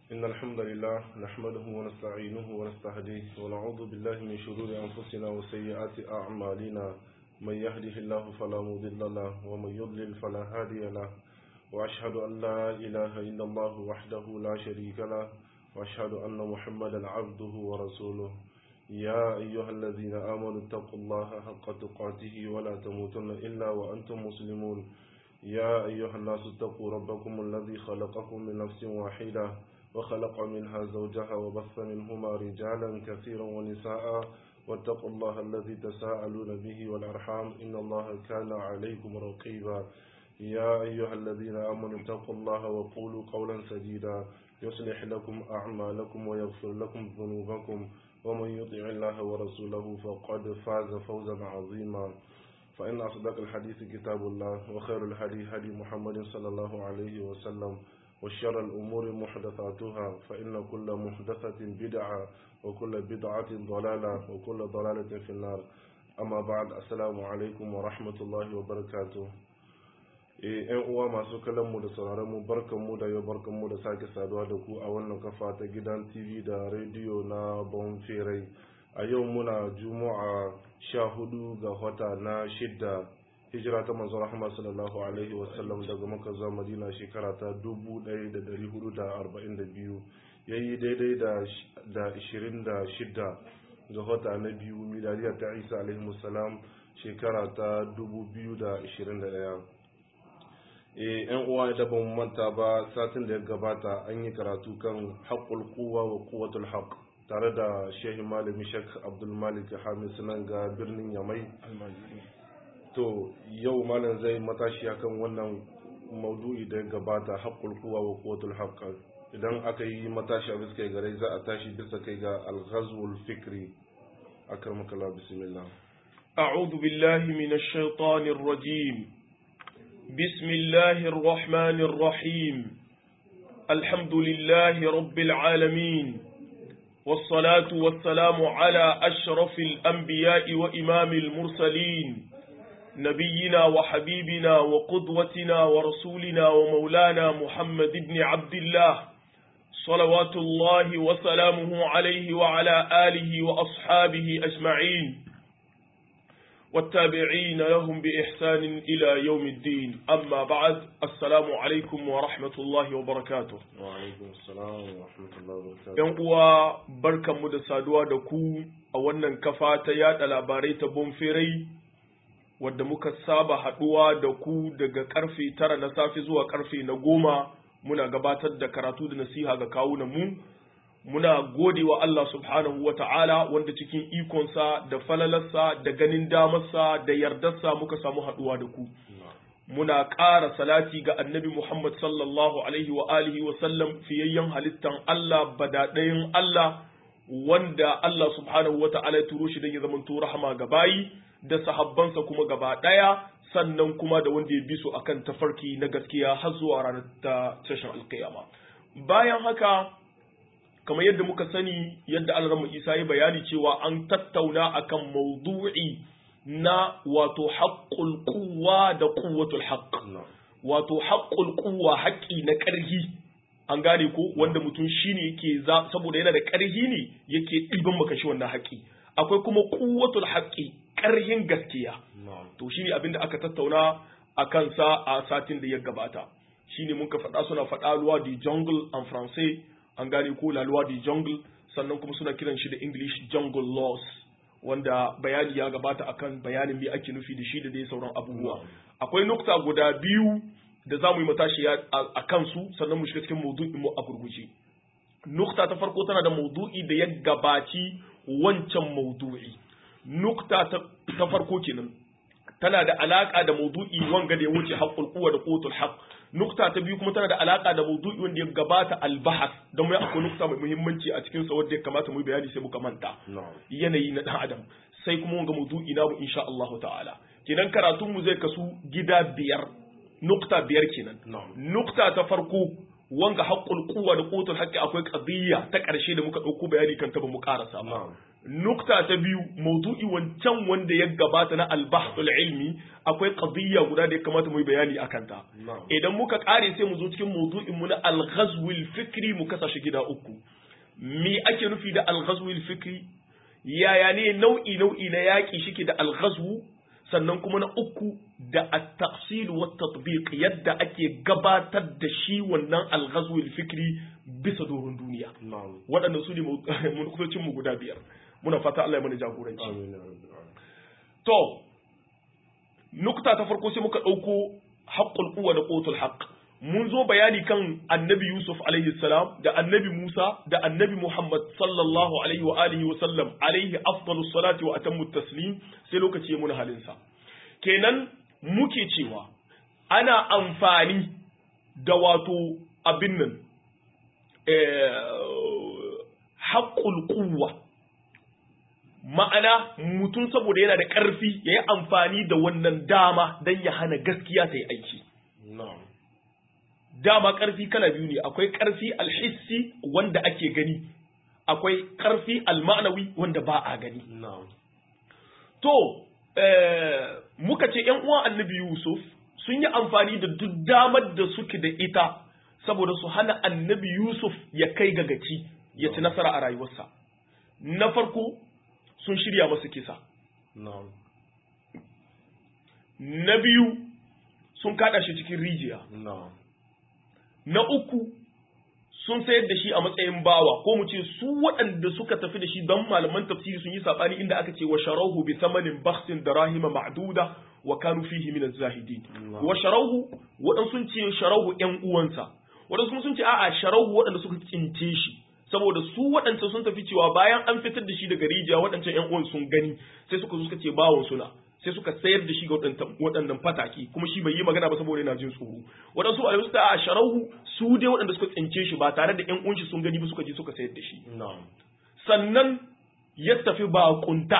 إن الحمد لله نحمده ونستعينه ونستهديه ونعوذ بالله من شرور أنفسنا وسيئات أعمالنا من يهده الله فلا مضل له ومن يضلل فلا هادي له وأشهد أن لا إله إلا الله وحده لا شريك له وأشهد أن محمدا عبده ورسوله يا أيها الذين آمنوا اتقوا الله حق تقاته ولا تموتن إلا وأنتم مسلمون يا أيها الناس اتقوا ربكم الذي خلقكم من نفس واحدة وخلق منها زوجها وبث منهما رجالا كثيرا ونساء واتقوا الله الذي تساءلون به والأرحام إن الله كان عليكم رقيبا يا أيها الذين آمنوا اتقوا الله وقولوا قولا سديدا يصلح لكم أعمالكم ويغفر لكم ذنوبكم ومن يطع الله ورسوله فقد فاز فوزا عظيما فإن أصدق الحديث كتاب الله وخير الهدي هدي محمد صلى الله عليه وسلم وشر الأمور محدثاتها فإن كل محدثة بدعة وكل بدعة ضلالة وكل ضلالة في النار أما بعد السلام عليكم ورحمة الله وبركاته yan uwa masu kallon mu da sauraron mu barkan mu da yau barkan mu da sake saduwa da ku a wannan kafa ta gidan TV da rediyo na Bonferai a yau muna juma'a sha hudu ga wata na shidda hijira ta manzon rahama sallallahu alaihi wasallam daga maka zuwa madina shekara ta dubu ɗaya da dari hudu da arba'in da biyu ya yi daidai da ishirin da shidda ga wata na biyu miladiya ta isa alaihi salam shekara ta dubu biyu da ishirin da ɗaya yan uwa da ban manta ba satin da ya gabata an yi karatu kan haƙƙul kuwa wa kuwatul haƙ tare da shehi malami shek abdulmalik hamid sunan ga birnin yamai to yau malam zai matashi akan wannan maudu'i da ya gabata haƙƙul kuwa wa kuwatul haƙ idan aka yi matashi a bisa gare za a tashi bisa kai ga alghazwul fikri akramakallah bismillah أعوذ بالله من الشيطان الرجيم بسم الله الرحمن الرحيم الحمد لله رب العالمين والصلاة والسلام على أشرف الأنبياء وإمام المرسلين نبينا وحبيبنا وقدوتنا ورسولنا ومولانا محمد بن عبد الله صلوات الله وسلامه عليه وعلى آله وأصحابه أجمعين والتابعين لهم بإحسان إلى يوم الدين أما بعد السلام عليكم ورحمة الله وبركاته وعليكم السلام ورحمة الله وبركاته ‘Yan uwa barkanmu da saduwa da ku a wannan kafa ta yada labarai ta bonferai wadda muka saba haɗuwa da ku daga karfe tara na safe zuwa karfe na goma muna gabatar da karatu da nasiha ga kawunan mu muna gode wa Allah subhanahu wa ta'ala wanda cikin ikonsa da falalarsa da ganin damarsa da yardarsa muka samu haɗuwa da ku. Muna ƙara salati ga annabi Muhammad sallallahu alaihi wa alihi wa sallam fiyayyen halittan Allah badaɗayin Allah wanda Allah subhanahu wa ta'ala ya turo shi don ya zama rahama ga bayi da sahabbansa kuma gaba ɗaya sannan kuma da wanda ya bi su akan tafarki na gaskiya har zuwa ranar ta tashin alkiyama. Bayan haka kamar yadda muka sani yadda alramu isa ya bayani cewa an tattauna akan maudu'i na wato haƙƙul kuwa da kuwatul haƙƙ wato haƙƙul kuwa haƙƙi na ƙarhi an gane ko wanda mutum shine yake za saboda yana da ƙarhi ne yake ɗiban maka shi wannan haƙƙi akwai kuma kuwatul haƙƙi ƙarhin gaskiya to shine abin da aka tattauna a kansa a satin da ya gabata shine muka faɗa suna faɗa luwa di jungle en français an gane ko la loi du jungle sannan kuma suna kiran shi da english jungle laws wanda bayani ya gabata akan bayanin me ake nufi da shi da dai sauran abubuwa akwai nukta guda biyu da za mu yi matashi a kansu sannan mu shiga cikin maudu'in mu a gurguje nukta ta farko tana da maudu'i da ya gabaci wancan maudu'i nukta ta farko kenan tana da alaka da maudu'i wanga da ya wuce haqqul quwwa da quwwatul haqq nukta ta biyu kuma tana da alaka da maudu'i wanda ya gabata albahas don mai akwai nukta mai muhimmanci a cikin sa wanda ya kamata mu bayani sai muka manta yanayi na dan adam sai kuma wanga maudu'i namu insha Allah ta'ala kenan karatun mu zai kasu gida biyar nukta biyar kenan nukta ta farko wanga haqqul quwwa da qutul haqqi akwai qadiyya ta karshe da muka dauko bayani kan ta ba mu karasa ba nukta ta biyu maudu'i wancan wanda ya gabata na albahtul ilmi akwai qadiyya guda da ya kamata mu yi bayani akan ta na'am idan muka kare sai mu zo cikin maudu'in mu na al-ghazwil fikri mu kasa shi gida uku me ake nufi da al-ghazwil fikri yaya ne nau'i nau'i na yaki shike da al-ghazwu sannan kuma na uku da at-tafsil wa tatbiq yadda ake gabatar da shi wannan al-ghazwil fikri bisa doron duniya na'am waɗannan su ne munkusocin mu guda biyar muna fata Allah ya mana jagoranci amin ya rabbil alamin to nukta ta farko sai muka ɗauko haƙƙul uwa da ƙotul haƙ mun zo bayani kan annabi yusuf alaihi salam da annabi musa da annabi muhammad sallallahu alaihi wa alihi wa sallam alaihi afdalu salati wa atammu taslim sai lokaci ya muna halinsa kenan muke cewa ana amfani da wato abin nan haƙƙul kuwa ma'ana mutum saboda yana da ƙarfi ya yi amfani da wannan dama don ya hana gaskiya ta yi aiki na'am dama ƙarfi kala biyu ne akwai ƙarfi alhissi wanda ake gani akwai ƙarfi almanawi wanda ba a gani na'am to eh, muka ce ‘yan uwan annabi yusuf sun yi amfani da duk damar da suke da ita saboda su hana annabi yusuf ya kai ga gaci ya ci nasara a rayuwarsa na farko sun shirya masa kisa na'am na biyu sun kada shi cikin rijiya na'am na uku sun sayar da shi a matsayin bawa ko mu ce su waɗanda suka tafi da shi don malaman tafsiri sun yi sabani inda aka ce wa sharahu bi thamanin bakhsin darahima ma'duda wa kanu fihi min az-zahidin Na'am. wa sharahu waɗansu sun ce sharahu ƴan uwansa waɗansu kuma sun ce a'a sharahu waɗanda suka tsince shi saboda su waɗancan sun tafi cewa bayan an fitar da shi daga rijiya waɗancan ƴan uwan sun gani sai suka zo suka ce bawon suna sai suka sayar da shi ga waɗantan- waɗannan fataki kuma shi bai yi magana ba saboda yana jin tsoro waɗansu malamai suka a sharahu su dai waɗanda suka tsince shi ba tare da ƴan uwan shi sun gani ba suka je suka sayar da shi na'am sannan ya tafi baƙunta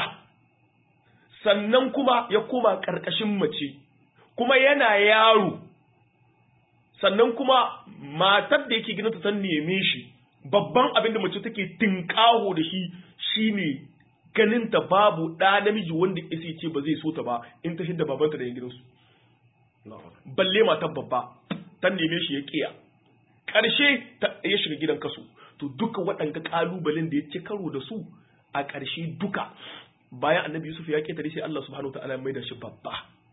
sannan kuma ya koma ƙarƙashin mace kuma yana yaro sannan kuma matar da yake gina ta san neme shi babban abin da mace take tinkaho da shi shine ganin ta babu ɗa namiji wanda isa ce ba zai so ta ba in ta hidda babanta da yan gidansu na'am balle matar babba ta neme shi ya kiya ƙarshe ta ya shiga gidan kaso to duka waɗanga ƙalubalen da ya ci karo da su a ƙarshe duka bayan annabi yusuf ya ƙetare sai Allah subhanahu ta'ala ya maida shi babba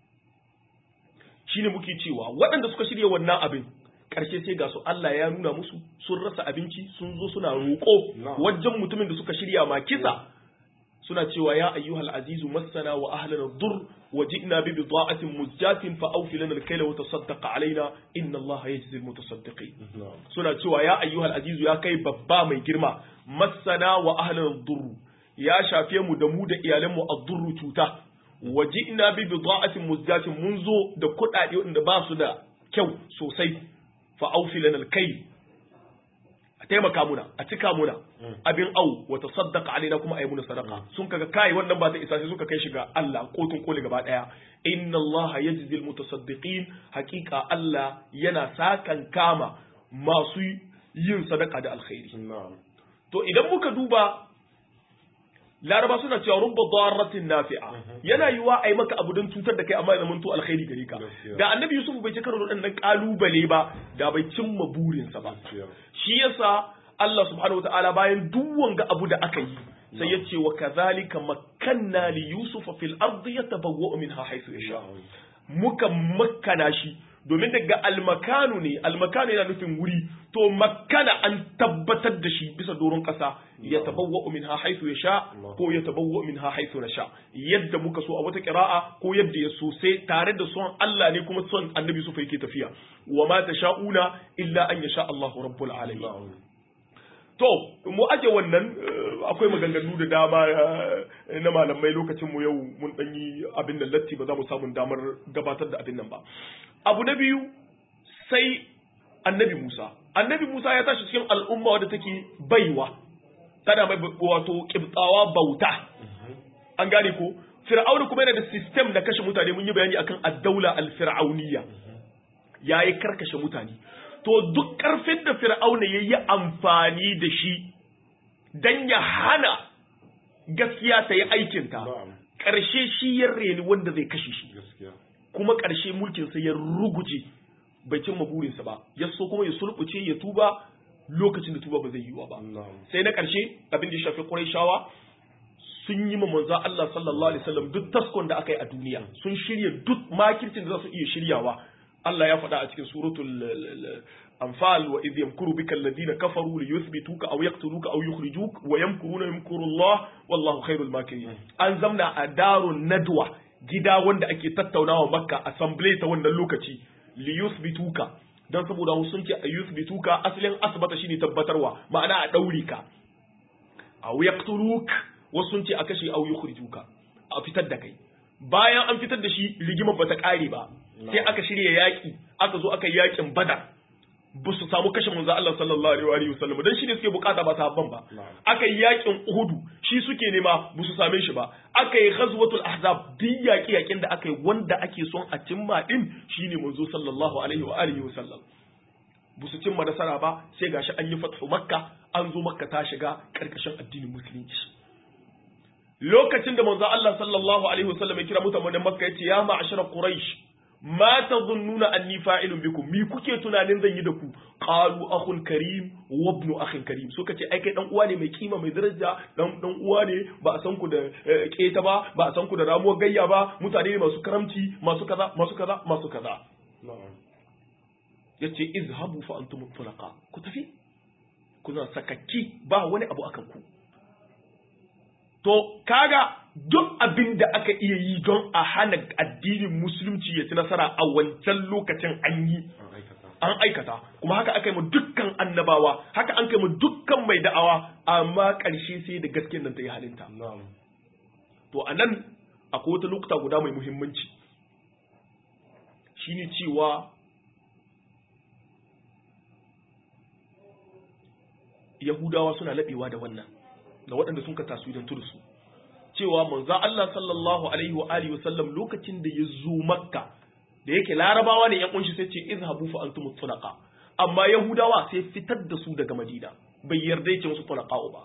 shine muke cewa waɗanda suka shirya wannan abin ƙarshe sai ga su Allah ya nuna musu sun rasa abinci sun zo suna roƙo Na'am. wajen mutumin da suka shirya ma kisa suna cewa ya ayyuhal azizu massana wa ahlana dur wa ji'na bi bida'atin muzjatin fa awfi lana al-kayla wa tasaddaq alaina inna allaha yajzi al-mutasaddiqin na'am suna cewa ya ayyuhal azizu ya kai babba mai girma massana wa ahlana dur ya shafe mu da mu da iyalan mu ad-durru cuta wa ji'na bi bida'atin muzjatin mun zo da kuɗaɗe wanda ba su da kyau sosai fa awfi lana al-kayl a taimaka muna a cika muna abin au wa tasaddaqa alaina kuma ayi muna sadaqa sun kaga kai wannan ba ta isa sai suka kai shi ga Allah kotun koli gaba daya inna Allah yajzil mutasaddiqin haqiqa Allah yana sakan kama masu yin sadaka da alkhairi na'am to idan muka duba laraba suna cewa rubba darratin nafi'a yana yiwa a yi maka abu don cutar da kai amma ya zamanto alkhairi gare ka Gaskiya. da annabi yusuf bai ci karo da waɗannan kalubale ba da bai cimma burinsa ba gaskiya shi yasa Allah subhanahu wataala bayan duk wanga abu da aka yi sai ya ce wa kadhalika makkanna li yusufa fil ardi yatabawwa'u minha haythu yasha na'am muka makkana shi domin daga almakanu ne almakanu yana nufin wuri to makkana an tabbatar da shi bisa doron kasa ya tabawwa min ha haithu ya sha ko ya tabawwa min ha haithu na sha yadda muka so a wata kira'a ko yadda ya so sai tare da son Allah ne kuma son annabi su yake tafiya wa ma tasha'una illa an yasha Allahu rabbul alamin na'am To, mu aje wannan eh, akwai maganganu da dama eh, na malamai lokacin mu yau mun ɗan yi abin da latti ba za mu samu damar gabatar da abin nan ba. Abu na biyu sai annabi Musa. Annabi Musa ya tashi cikin al'umma wadda take baiwa, tana mai wato kibtsawa bauta. An gane ko? Fir'aunu kuma yana da sistem na kashe mutane mun yi bayani akan addaula al-fir'auniyya. Ya yi karkashe mutane. to duk ƙarfin da fir'auna ya yi amfani da shi don ya hana gaskiya ta yi aikinta na'am ƙarshe shi ya reni wanda zai kashe shi gaskiya kuma ƙarshe mulkinsa ya ruguje bai cimma burinsa ba ya so kuma ya sulɓuce ya tuba lokacin da tuba ba zai yiwa ba na'am sai na ƙarshe abin da ya shafi Qurayshawa sun yi ma manzo Allah sallallahu alaihi wasallam duk taskon da aka yi a duniya sun shirya duk makircin da za su iya shiryawa Allah ya faɗa a cikin suratul l- l- anfal wa idh yamkuru bika alladhina kafaru li yuthbituka aw yaqtuluka aw yukhrijuk wa yamkuruna yamkuru Allah wallahu khairul makirin an zamna a darun nadwa gida wanda ake tattaunawa makka assembly ta wannan lokaci li yuthbituka dan saboda wasu sun ce a yuthbituka asalin asbata shine tabbatarwa ma'ana a daure ka aw yaqtuluk wasu sun ce a kashe aw yukhrijuka a fitar da kai bayan an fitar da shi rigimar bata kare ba sai aka shirya yaki aka zo aka yi yakin badar ba su samu kashe manzo Allah sallallahu alaihi wa sallam dan shi ne suke bukata ba sahabban ba Na'am. aka yi yakin uhudu shi suke nema ba su same shi ba aka yi ghazwatul ahzab duk yaki yakin da aka yi wanda ake son a cimma din shine manzo sallallahu alaihi wa alihi wa sallam ba su cimma nasara ba sai gashi an yi fathu makka an zo makka ta shiga karkashin addinin musulunci lokacin da manzo Allah sallallahu alaihi wasallam ya kira mutanen makka yace ya ma'ashara quraish ma tadhunnuna anni fa'ilun bikum mi kuke tunanin zan yi da ku qalu akhun karim wa ibn akhin karim so kace ai kai dan uwa ne mai kima mai daraja dan dan uwa ne ba a san ku da eh, keta ba ba a san ku da ramuwar gayya ba mutane ne masu karamci masu kaza masu kaza masu kaza na'am yace izhabu fa antum tulaqa ku tafi kuna sakakki ba wani abu akan ku to kaga duk abin da aka iya yi don a hana addinin musulunci ya ci nasara a wancan lokacin an yi an aikata an aikata kuma haka aka yi mu dukkan annabawa haka an kai mu dukkan mai da'awa amma ƙarshe sai da gaskiyar nan ta yi halinta na'am to a nan akwai wata lokuta guda mai muhimmanci shine cewa yahudawa suna laɓewa da wannan da waɗanda sun ka taswirantu da su cewa manzo Allah sallallahu alaihi wa alihi wa sallam lokacin da ya zo makka da yake larabawa ne yan kunshi sai ce izhabu fa antum tunaqa amma yahudawa sai fitar da su daga madina bai yarda yake musu tunaqa ba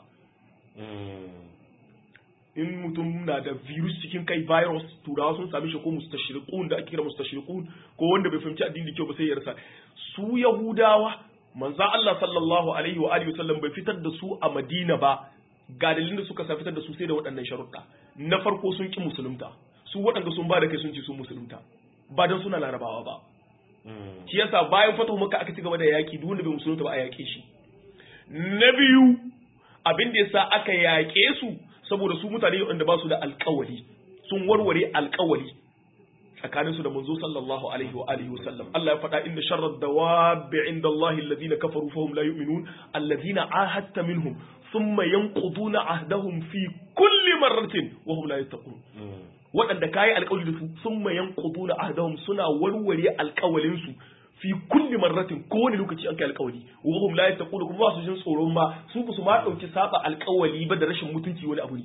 in mutum na da virus cikin kai virus turawa sun sami shi ko mustashriqun da ake kira mustashriqun ko wanda bai fahimci addini da kyau ba sai ya rasa su yahudawa manzo Allah sallallahu alaihi wa alihi wasallam bai fitar da su a Madina ba ga dalilin da suka sa fitar da su sai da waɗannan sharuɗa na farko sun ki musulunta su waɗanda sun ba da kai sun ce sun musulunta ba dan suna larabawa ba shi yasa bayan fatahu maka aka ci gaba da yaki duk wanda bai musulunta ba a yaƙe shi na biyu abin da yasa aka yaƙe su saboda su mutane wanda ba su da alƙawari sun warware alƙawari tsakanin su da manzo sallallahu alaihi wa alihi wasallam Allah ya faɗa inda sharrad dawabi inda Allah alladhina kafaru fahum la yu'minun alladhina ahadta minhum thumma yanquduna ahdahum fi kulli marratin wa hum la yattaqun waɗanda kayi alƙawari da su thumma yanquduna ahdahum suna warware alƙawalin su fi kulli marratin kowane lokaci an kai alƙawari wa hum la yattaqun kuma ba su jin tsoron ma su ba su ma dauki saba alƙawari ba da rashin mutunci wani abu ne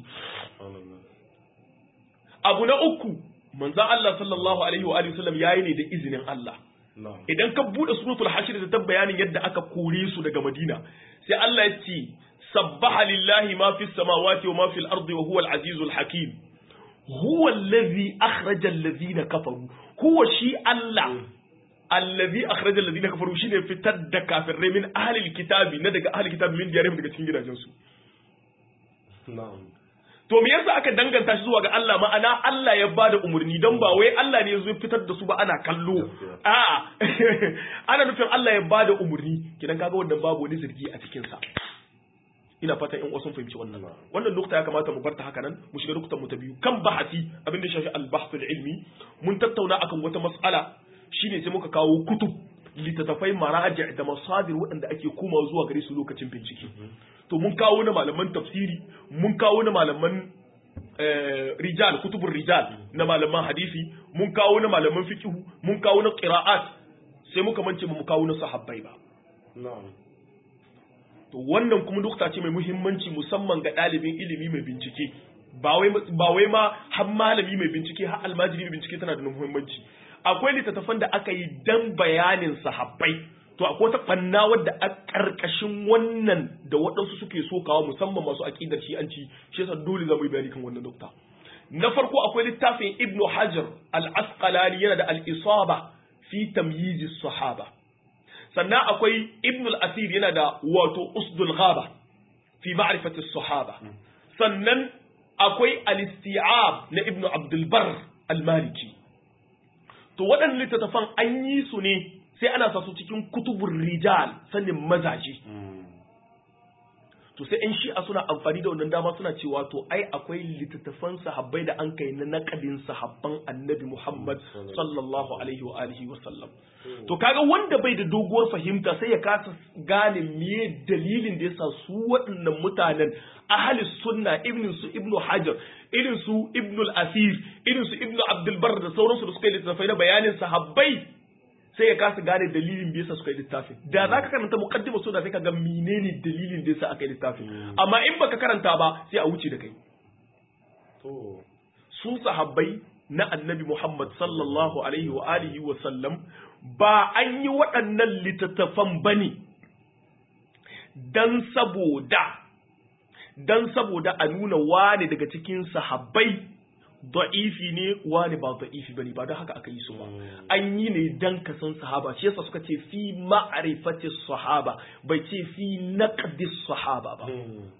abu na uku manzon Allah sallallahu alaihi wa alihi wasallam yayi ne da izinin Allah idan ka bude suratul hashr da ta bayanin yadda aka kore su daga Madina sai Allah ya ce sabbaha lillahi ma fis samawati wa ma fil ardi wa huwa al-azizul hakim huwa allazi akhraja allazina kafaru huwa shi Allah allazi akhraja allazina kafaru shine fitar da kafirai min ahli alkitabi na daga ahli alkitabi min diyarihim daga cikin gidajensu na'am to me yasa aka danganta shi zuwa ga Allah ma'ana Allah ya bada umarni don ba wai Allah ne zai fitar da su ba ana kallo a'a ana nufin Allah ya bada umarni kidan kaga wannan babu wani zargi a cikin sa ina fatan in wasu fahimci wannan wannan nukta ya kamata mu barta haka nan mu shiga nuktan mu ta biyu kan bahasi abin da shafi al-bahthul ilmi mun tattauna akan wata mas'ala shine sai muka kawo kutub littattafai maraji da masadir waɗanda ake koma zuwa gare su lokacin bincike to mun kawo na malaman tafsiri mun kawo na malaman rijal kutubun rijal na malaman hadisi mun kawo na malaman fiqh mun kawo na qira'at sai muka mance mu kawo na sahabbai ba na'am to wannan kuma nukta ce mai muhimmanci musamman ga ɗalibin ilimi mai bincike ba wai ba wai ma har malami mai bincike har almajiri mai bincike tana da muhimmanci akwai littattafan da aka yi dan bayanin sahabbai to akwai wata banna wadda a karkashin wannan da waɗansu suke so kawo musamman masu aqidar shi'anci shi yasa dole za mu yi bayani kan wannan dokta na farko akwai littafin ibn hajar al-asqalani yana da al-isaba fi tamyiz sahaba sannan akwai ibn al-asir yana da wato usdul ghaba fi ma'rifati sahaba sannan akwai al-isti'ab na ibn abdul bar al-maliki to waɗannan littattafan an yi su ne sai ana sa su cikin kutubun rijal sanin mazaje to sai in shi'a suna amfani da wannan dama suna cewa to ai akwai littattafan sahabbai da an kai na nakadin sahabban annabi Muhammad sallallahu alaihi wa alihi wa sallam to kaga wanda bai da doguwar fahimta sai ya kasa gane meye dalilin da yasa su waɗannan mutanen ahli sunna ibn su ibnu hajar irin su ibnu al-asir irin su ibnu abdul bar da sauransu da suka yi littattafai na bayanin sahabbai sai ya kasa gane dalilin da yasa suka yi littafin da za ka karanta muqaddima so da sai ka ga menene dalilin da yasa aka yi littafin amma in baka karanta ba sai a wuce da kai su sahabbai na annabi Muhammad sallallahu alaihi wa alihi wa sallam ba an yi waɗannan littattafan bane dan saboda dan saboda a nuna wane daga cikin sahabbai da'ifi ne wani ba da'ifi bane ba don haka aka yi su ba an yi ne dan ka san sahaba shi yasa suka ce fi ma'rifati sahaba bai ce fi naqdi sahaba ba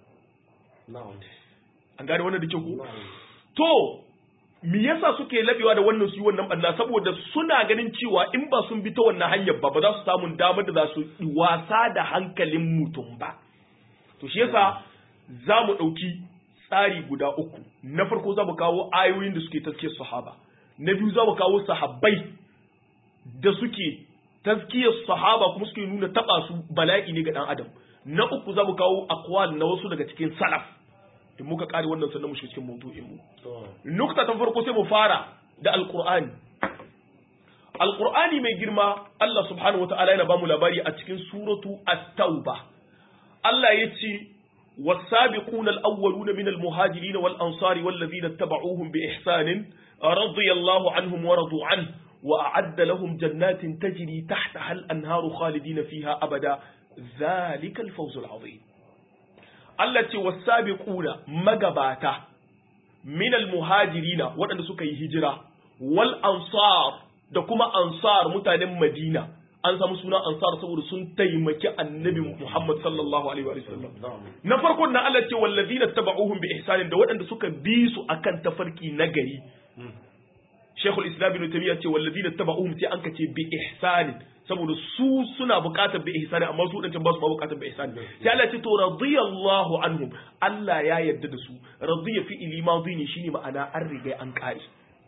an gane wannan da ke ku to me yasa suke labewa da wannan su yi wannan banna saboda suna ganin cewa in ba sun bi ta wannan hanyar ba ba za su samu damar da za su wasa da hankalin mutum ba to shi yasa za mu ɗauki tsari guda uku na farko za mu kawo ayoyin da suke taskiyar sahaba na biyu za mu kawo sahabbai da suke taskiyar sahaba kuma suke nuna taba su bala'i ne ga dan adam na uku za mu kawo akwal na wasu daga cikin salaf in muka kare wannan sannan mu shiga cikin mawdu'in mu nukta ta farko sai mu fara da alqur'ani alqur'ani mai girma Allah subhanahu wataala yana ba mu labari a cikin suratu at-tauba Allah ya ce والسابقون الأولون من المهاجرين والأنصار والذين اتبعوهم بإحسان رضي الله عنهم ورضوا عنه وأعد لهم جنات تجري تحتها الأنهار خالدين فيها أبدا ذلك الفوز العظيم التي والسابقون مقباتا من المهاجرين وأن سكي هجرة والأنصار دكما أنصار متان مدينة an samu suna ansar saboda sun taimaki annabi Muhammad sallallahu alaihi wa sallam na farkon na Allah ce wallazina tabauhum bi ihsanin da waɗanda suka bi su akan tafarki na gari Sheikhul Islam Ibn Taymiyyah ce wallazina tabauhum sai an kace bi ihsanin saboda su suna buƙatar bi ihsani amma su dancan ba su buƙatar bi ihsani sai Allah ce to radiyallahu anhum Allah ya yarda da su radiya fi ilimadi ne shine ma'ana an riga an kare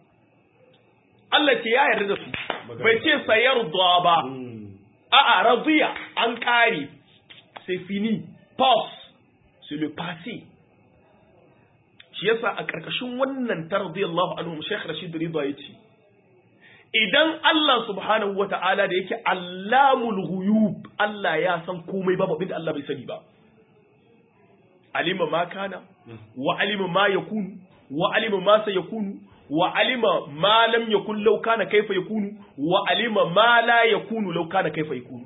Allah ce ya yarda da su bai ce sayarda ba a'a radiya an kare c'est fini pause c'est le passé shi yasa a ƙarƙashin wannan ta radiyallahu anhu Sheikh Rashid Rida yace idan Allah subhanahu wata'ala da yake allamul ghuyub Allah ya san komai babu abin da Allah bai sani ba alima ma kana wa alima ma yakunu wa alima ma sayakunu wa alima ma lam yakun law kana kaifa yakunu wa alima ma la yakunu law kana kaifa yakunu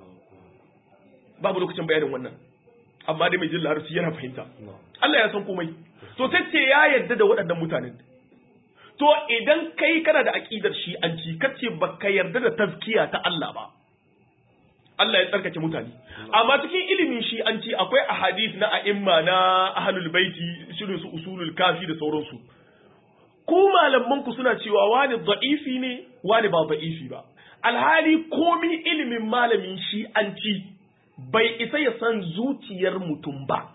babu lokacin bayanin wannan amma dai mai jin larabci yana fahimta Allah ya san komai to sai ce ya yarda da waɗannan mutanen to idan kai kana da aqidar shi an ci kace baka yarda da tazkiya ta Allah ba Allah ya tsarkake mutane amma cikin ilimin shi an ci akwai ahadith na a'imma na ahlul baiti shirin su usulul kafi da sauransu ku malaman ku suna cewa wani da'ifi ne wani ba da'ifi ba alhali komi ilimin malamin shi an ci bai isa ya san zuciyar mutum ba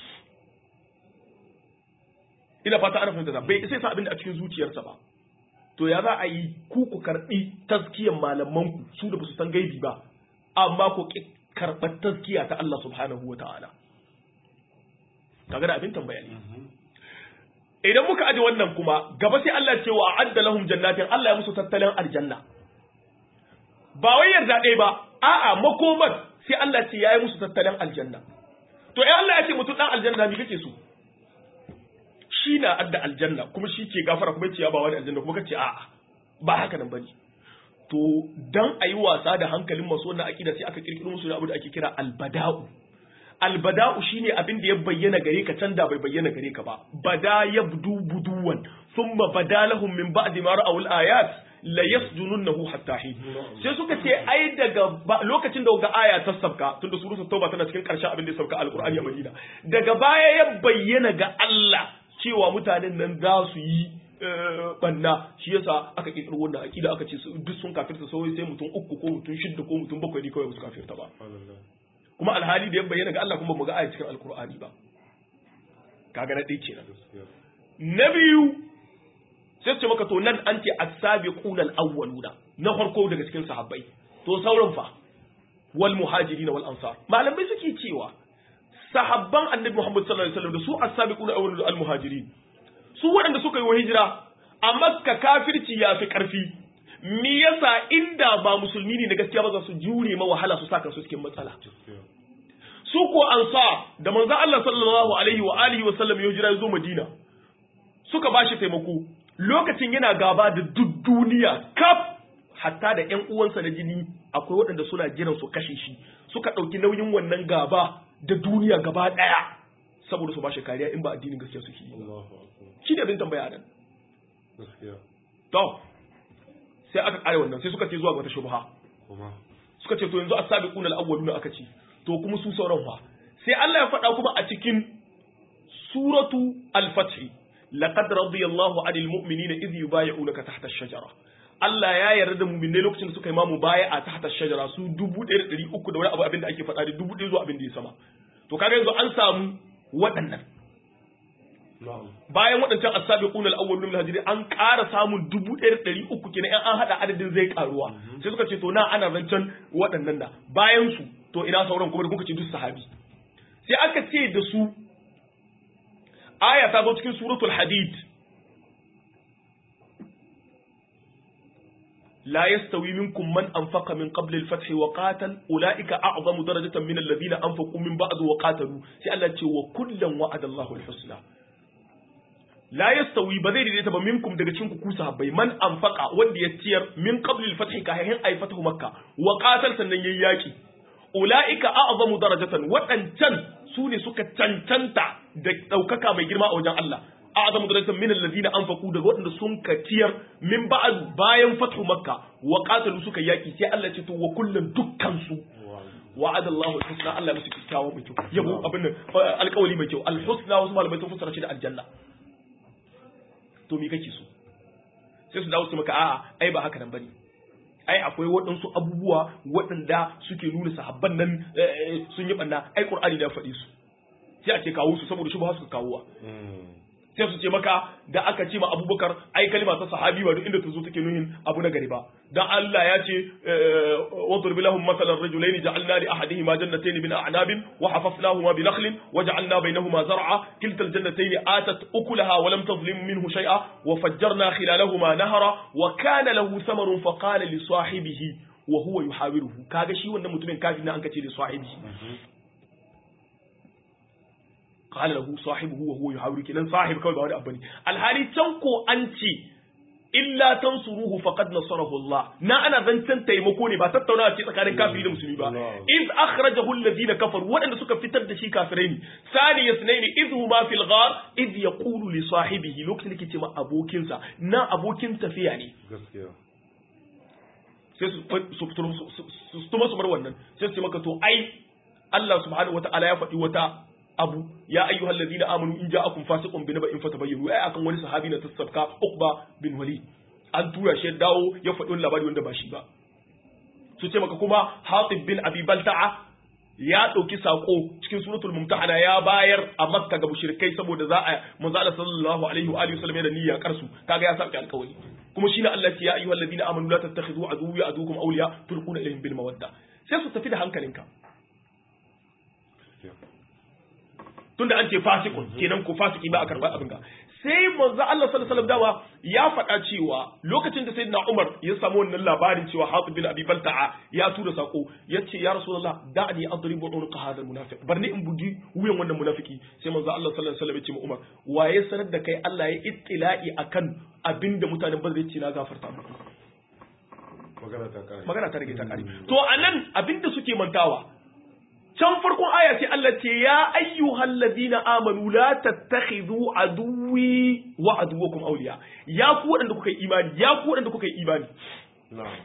ina fata ana fahimta bai isa ya san abin da a cikin zuciyarsa ba to ya za a yi ku ku karɓi taskiyar malaman ku su da ba su san gaibi ba amma ku karɓar taskiya ta Allah subhanahu wa ta'ala kaga da abin tambaya ne idan muka aje wannan kuma gaba sai Allah ce wa adda lahum jannatin Allah ya musu tattalin aljanna ba wai yarda ɗaya ba a'a makomar sai Allah ce yayi musu tattalin aljanna to eh Allah ya ce mutum dan aljanna me kake so shi na adda aljanna kuma shi ke gafara kuma ce ya ba wani aljanna kuma kace a'a ba haka nan bane to dan ayi wasa da hankalin masu wannan akida sai aka kirkiro musu da abu da ake kira albada'u albada'u shine abin da ya bayyana gare ka can da bai bayyana gare ka ba bada yabdu buduwan thumma bada lahum min ba'di ma ra'aw al-ayat la yasjununnahu hatta hin sai suka ce ai daga lokacin da ga aya ta sabka tunda suratul tauba tana cikin karshen abin da ya sabka alqur'ani a Madina daga baya ya bayyana ga Allah cewa mutanen nan za su yi banna shi yasa aka kirkiro wannan akida aka ce duk sun kafirta sai sai mutum uku ko mutum shidda ko mutum bakwai ne kawai su kafirta ba kuma alhali da ya bayyana ga Allah kuma mu ga aya cikin alqur'ani ba kaga na ɗaya kenan na biyu sai ce maka to nan an ce as-sabiquna al-awwaluna na farko daga cikin sahabbai to sauran fa wal muhajirin wal ansar malamai suke cewa sahabban annabi Muhammad sallallahu alaihi wasallam da su as-sabiquna al-awwaluna al muhajirin su waɗanda suka yi wa hijira a makka kafirci ya fi ƙarfi me yasa inda ba musulmi ne na gaskiya ba za su jure ma wahala su saka su cikin matsala su ko ansa da manzon Allah sallallahu alaihi wa alihi wa sallam ya hijira ya zo Madina suka bashi taimako lokacin yana gaba da duk duniya kaf hatta da ƴan uwansa na jini akwai waɗanda suna jiran su kashe shi suka ɗauki nauyin wannan gaba da duniya gaba ɗaya saboda su bashi kariya in ba addinin gaskiya suke yi shi ne abin tambaya nan to sai aka kare wannan sai suka ce zuwa ga wata shubha suka ce to yanzu as-sabiquna al-awwaluna aka ce to kuma su sauran fa sai Allah ya faɗa kuma a cikin suratu al-fath laqad radiyallahu 'anil mu'minina idh yubay'unaka tahta ash-shajara Allah ya yarda da mu'minai lokacin da suka yi mamu baya a tahta ash-shajara su 1300 da wani abu abin da ake faɗa da 1000 zuwa abin da ya sama to kaga yanzu an samu waɗannan bayan waɗancan asabiquna al-awwalun min hajri an ƙara samun 1300 kenan in an hada adadin zai karuwa sai suka ce to na ana zancen waɗannan da bayan su to ina sauran kuma da kuka ce duk sahabi sai aka ce da su aya ta zo cikin suratul hadid لا يستوي منكم من أنفق من قبل الفتح وقاتل أولئك أعظم درجة من الذين أنفقوا من بعد وقاتلوا سألت وكلا وعد الله الحسنى لا يستوي بذير ديتا منكم daga cikin ku sahabbai man anfaqa wanda ya ciyar min qabl al-fath kahin ay fatahu makka wa qatal sannan yayi yaki ulaika a'zamu darajatan wadancan su ne suka cancanta da daukaka mai girma a wajen Allah a'zamu darajatan min alladhina anfaqu daga wadanda sun katiyar min ba'd bayan fathu makka wa qatalu suka yaki sai Allah ce to wa kullun dukkan su wa'ada Allahu al-husna Allah musu kyakkyawa mai kyau yabo abin nan alƙawari mai kyau al-husna wasu malamai sun fassara shi da aljanna to me kake so sai su dawo su maka a'a ai ba haka nan bane ai akwai waɗansu abubuwa waɗanda suke nuna sahabban nan sun yi ɓanna ai ƙur'ani da faɗi su sai a ce kawo su saboda shi ba su kawowa sai su ce maka da aka ce ma abubakar ai kalima ta sahabi ba duk inda ta zo take nuhin abu na gari ba dan Allah ya ce wa turbi lahum masalan rajulaini ja'alna li ahadihima jannatayn min a'nabin wa hafafnahuma bi nakhlin wa ja'alna bainahuma zar'a kilta aljannatayn atat ukulaha wa lam tadhlim minhu shay'a wa fajjarna khilalahuma nahara wa kana lahu thamarun fa qala li sahibihi wa huwa yuhawiruhu kaga shi wannan mutumin kafin an kace li sahibihi qala lahu sahibuhu wa huwa yuhawiru kenan sahib kawai ba wani abu ne alhali can ko an ce illa tansuruhu faqad nasarahu Allah na ana zancen taimako ne ba tattaunawa ce tsakanin kafiri da musulmi ba iz akhrajahu alladhina kafaru wadanda suka fitar da shi kafirai ne sani yasnaini iz huma fil ghar iz yaqulu li sahibihi lokacin da yake ma abokinsa na abokin tafiya ne gaskiya sai su su tuma su bar wannan sai su ce maka to ai Allah subhanahu wataala ya faɗi wata abu ya ayyuhal ladina amanu in ja'akum fasiqun bi naba'in fatabayyanu ai akan wani sahabi na tasabka Uqba bin Walid an tura shi dawo ya faɗi wani labari wanda ba shi ba su ce maka kuma Hatib bin Abi Balta'a ya ɗauki sako cikin suratul mumtahana ya bayar a Makka ga mushrikai saboda za a manzo Allah sallallahu alaihi wa alihi wasallam da niyya karsu kaga ya saki alƙawari kuma shine Allah ya ayyuhal ladina amanu la tattakhidhu aduwwi aduwwakum awliya tulquna ilayhim bil mawadda sai su tafi da hankalinka tunda an ce fasikun kenan ko fasiki ba a karɓar abin ga sai manzo Allah sallallahu alaihi dawa ya faɗa cewa lokacin da sayyidina Umar ya samu wannan labarin cewa Hatib bin Abi Balta'a ya tura sako yace ya Rasulullah da'ani adribu unqa hadha almunafiq barni in bugi wuyan wannan munafiki sai manzo Allah sallallahu alaihi wasallam ya ce ma Umar waye sanar da kai Allah ya ittila'i akan abinda mutanen Badr ya ce na gafarta muku magana ta kare magana ta rage ta kare to anan abinda suke mantawa can farkon aya ce Allah ce ya ayyuhal ladina amanu la tattakhidhu aduwwi wa aduwwakum awliya ya ku wadanda kuka yi imani ya ku wadanda kuka yi imani na'am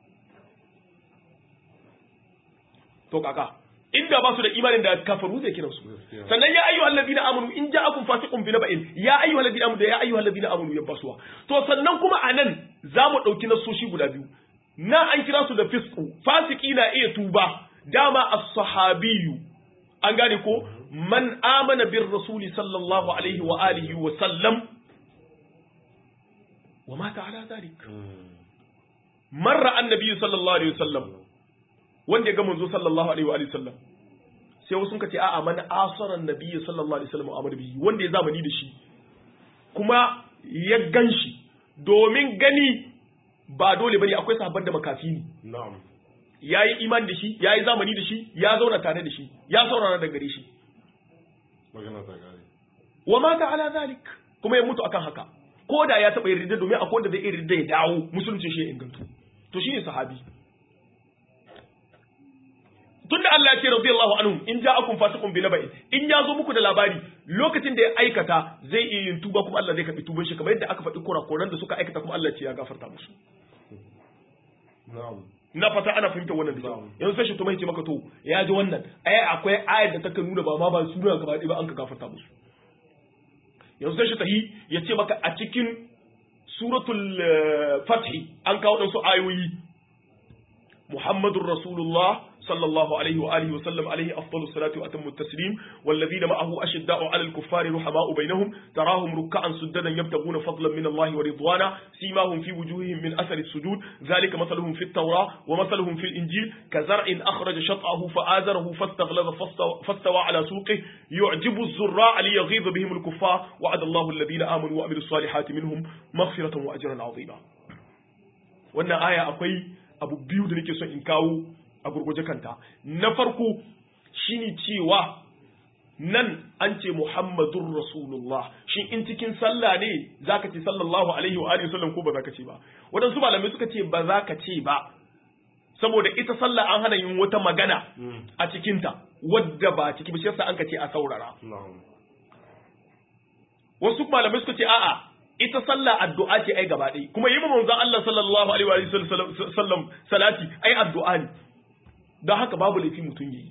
to kaka inda ba su da imanin da kafaru zai kiran su Gaskiya. sannan ya ayyuhal ladina amanu in ja'akum fasiqun bi naba'in ya ayyuhal ladina amanu da ya ayyuhal ladina amanu ya basuwa to sannan kuma anan zamu dauki nasoshi guda biyu na an kira su da fisqu fasiki na iya tuba dama as-sahabiyyu an gane ko man amana bir rasuli sallallahu alaihi wa alihi wa sallam wa mata ala zalik marra annabi sallallahu alaihi wa sallam wanda ya ga manzo sallallahu alaihi wa alihi sallam sai wasu sun ce a'a man asara annabi sallallahu alaihi wasallam amr bihi wanda ya zamani da shi kuma ya ganshi domin gani ba dole bane akwai sahabban da makafi ne na'am yayi imani da shi yayi zamani da shi ya zauna tare da shi ya saurara da gare shi magana ta kare wa mata ala zalik kuma ya mutu akan haka ko da ya taba yarda domin akwai wanda zai iya yarda ya dawo musulunci shi ya ingantu to shine sahabi tunda Allah ya ce radiyallahu anhu in ja'akum fasiqun bi naba'in in ya zo muku da labari lokacin da ya aikata zai iya yin tuba kuma Allah zai karbi tuban shi kamar yadda aka faɗi kurakuran da suka aikata kuma Allah ya ce ya gafarta musu na'am na fata ana fahimtar wannan da kyau Na'am. yanzu sai shi to mai ce maka to ya ji wannan ai akwai ayar da take nuna ba ma ba suna gaba ɗaya ba an ka gafarta musu yanzu sai shi tahi ya ce maka a cikin suratul eh, fathi an kawo ɗansu ayoyi محمد رسول الله صلى الله عليه وآله وسلم عليه أفضل الصلاة وأتم التسليم والذين معه أشداء على الكفار رحماء بينهم تراهم ركعا سجدا يبتغون فضلا من الله ورضوانا سيماهم في وجوههم من أثر السجود ذلك مثلهم في التوراة ومثلهم في الإنجيل كزرع أخرج شطأه فآزره فاستغلظ فاستوى- فاستوى على سوقه يعجب الزراع ليغيظ بهم الكفار وعد الله الذين آمنوا وعملوا الصالحات منهم مغفرة وأجرا عظيما wannan aya akwai abu biyu da nake son in kawo a gurguje kanta na farko shine cewa nan an ce Muhammadun Rasulullah shin in cikin sallah ne zaka ce sallallahu alaihi wa alihi wasallam ko ba zaka ce ba wadansu malamai suka ce ba zaka ce ba saboda ita sallah an hana yin wata magana a cikinta wadda ba ciki ba shi yasa an ka ce a saurara na'am wasu malamai suka ce a'a ita sallah addu'a ce ai gaba ɗaya kuma yi ma manzon Allah sallallahu alaihi wa sallam sallam salati ai addu'a ne don haka babu laifi mutum yi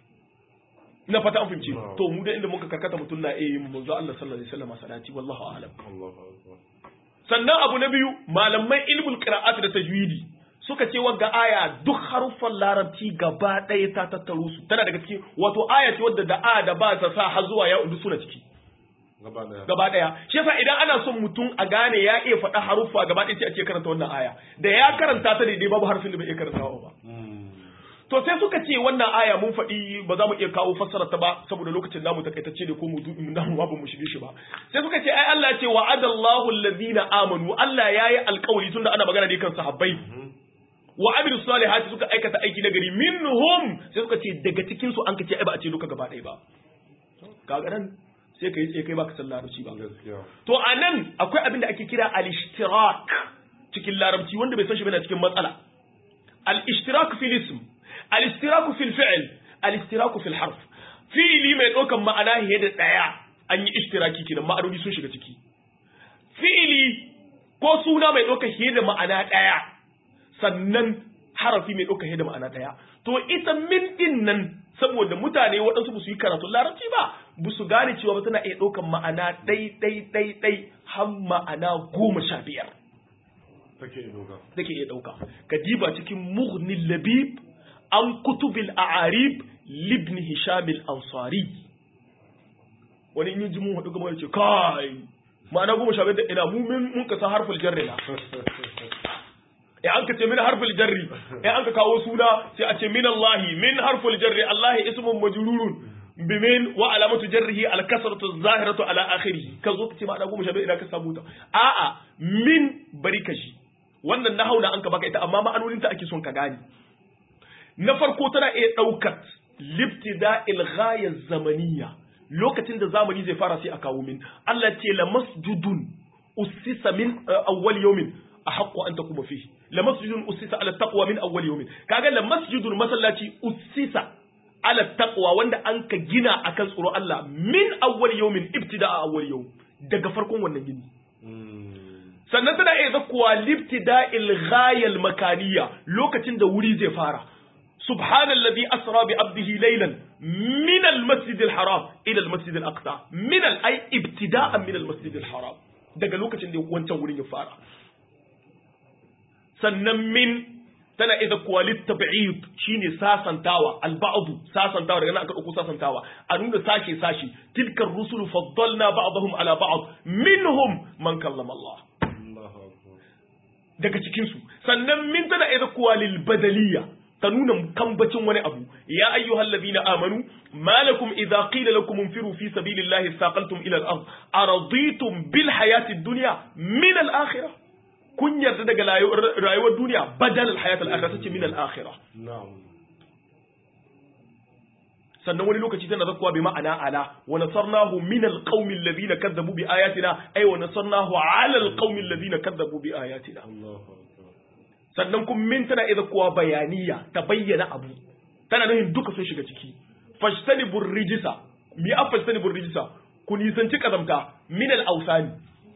ina fata an fahimci Na'am. to mu da inda muka karkata mutum na iya yin manzon Allah sallallahu alaihi wasallam salati wallahu a'lam Allahu akbar sannan abu na biyu malaman ilmul qira'at da tajwidi suka ce wagga aya duk haruffan larabci gaba ɗaya ta tattaro su tana daga cikin wato aya ce wadda da a da ba ta sa har zuwa ya udu suna ciki gaba daya gaba daya shi yasa idan ana son mutum a gane ya iya faɗa haruffa gaba ɗaya sai a ce karanta wannan aya da ya karanta ta daidai babu harfin da bai iya karantawa ba Mm. to sai suka ce wannan aya mun faɗi ba za mu iya kawo fassara ta ba saboda lokacin namu takaitacce ne ko mu du mu namu ba mu shige shi ba sai suka ce ai Allah ya ce wa'adallahu alladhina amanu Allah yayi alƙawari tunda ana magana da kan sahabbai wa amilu salihati suka aikata aiki na gari minhum sai suka ce daga cikin su an kace ai ba a ce duka gaba ɗaya ba kaga nan sai kai tsaye kai baka san larabci ba gaskiya to anan akwai abin da ake kira al-ishtirak cikin larabci wanda bai san shi bane cikin matsala al-ishtirak fil ism al-ishtirak fil fi'l al-ishtirak fil harf fi'li mai ɗaukan ma'ana fiye da ɗaya an yi ishtiraki kenan ma'anoni sun shiga ciki fi'ili ko suna mai ɗaukan fiye da ma'ana ɗaya sannan harafi mai ɗaukan fiye da ma'ana ɗaya to ita min din nan saboda mutane waɗansu ba su yi karatun larabci ba ba su gane cewa ba tana iya ɗaukan ma'ana ɗai ɗai ɗai ɗai har ma'ana goma sha biyar take doka take iya ɗauka ka diba cikin mughnil labib an kutubil a'arib libn hisham al-ansari wani in yi ji mun haɗu gaba da ce kai ma'ana goma sha biyar da ina mu min mun kasa harful jarri na ya an ka ce min harful jarri ya an ka kawo suna sai a ce min Allah min harful jarri Allah ismun majrurun bimin wa alamatu jarrihi al-kasratu az-zahiratu ala akhirih ka zo ka ce ma'ana goma sha biyar ina ka samu ta a'a min bari ka shi wannan na hauna an ka baka ita amma ma'anoninta ake son ka gane na farko tana iya ɗaukar libtida ilghaya zamaniya lokacin da zamani zai fara sai a kawo min Allah ce la masjudun ussisa min uh, awwal yawmin ahaqqu an taquma fihi la masjidun ussisa ala taqwa min awwal yawmin kaga la masjidun masallaci ussisa ala taqwa wanda an ka gina akan tsoro Allah min awwal yawmin ibtida'a awwal yawm daga farkon wannan gini sannan tana iya zakkuwa libtida'il ghayal makaniya lokacin da wuri zai fara subhanallazi asra bi abdihi laylan min al-masjid al-haram ila al-masjid al-aqsa min al-ay ibtida'an min al-masjid al-haram daga lokacin da wancan wurin ya fara sannan min tana iya zakkuwa litab'id shine sasantawa al-ba'd sasantawa daga nan aka dauko sasantawa a nuna sashe sashe tilkar rusulu faddalna ba'dahum ala ba'd minhum man kallama Allah daga cikinsu sannan min tana iya kuwa lil badaliya ta nuna kambacin wani abu ya ayyuhal ladina amanu malakum idza qila lakum infiru fi sabilillahi thaqaltum ila al-ard araditum bil hayati ad-dunya min al-akhirah kun yarda daga rayuwar duniya badal al-hayat al-akhirah tace min al-akhirah sannan wani lokaci tana zakkuwa bi ma'ana ala wa nasarnahu min alqaumi alladhina kadzabu bi ayatina ay wa nasarnahu ala alqaumi alladhina kadzabu bi ayatina sannan kuma min tana idza kuwa bayaniya ta bayyana abu tana nufin duka sun shiga ciki fajtanibur rijisa mi a fajtanibur rijisa ku nisanci kazamta min al-awsani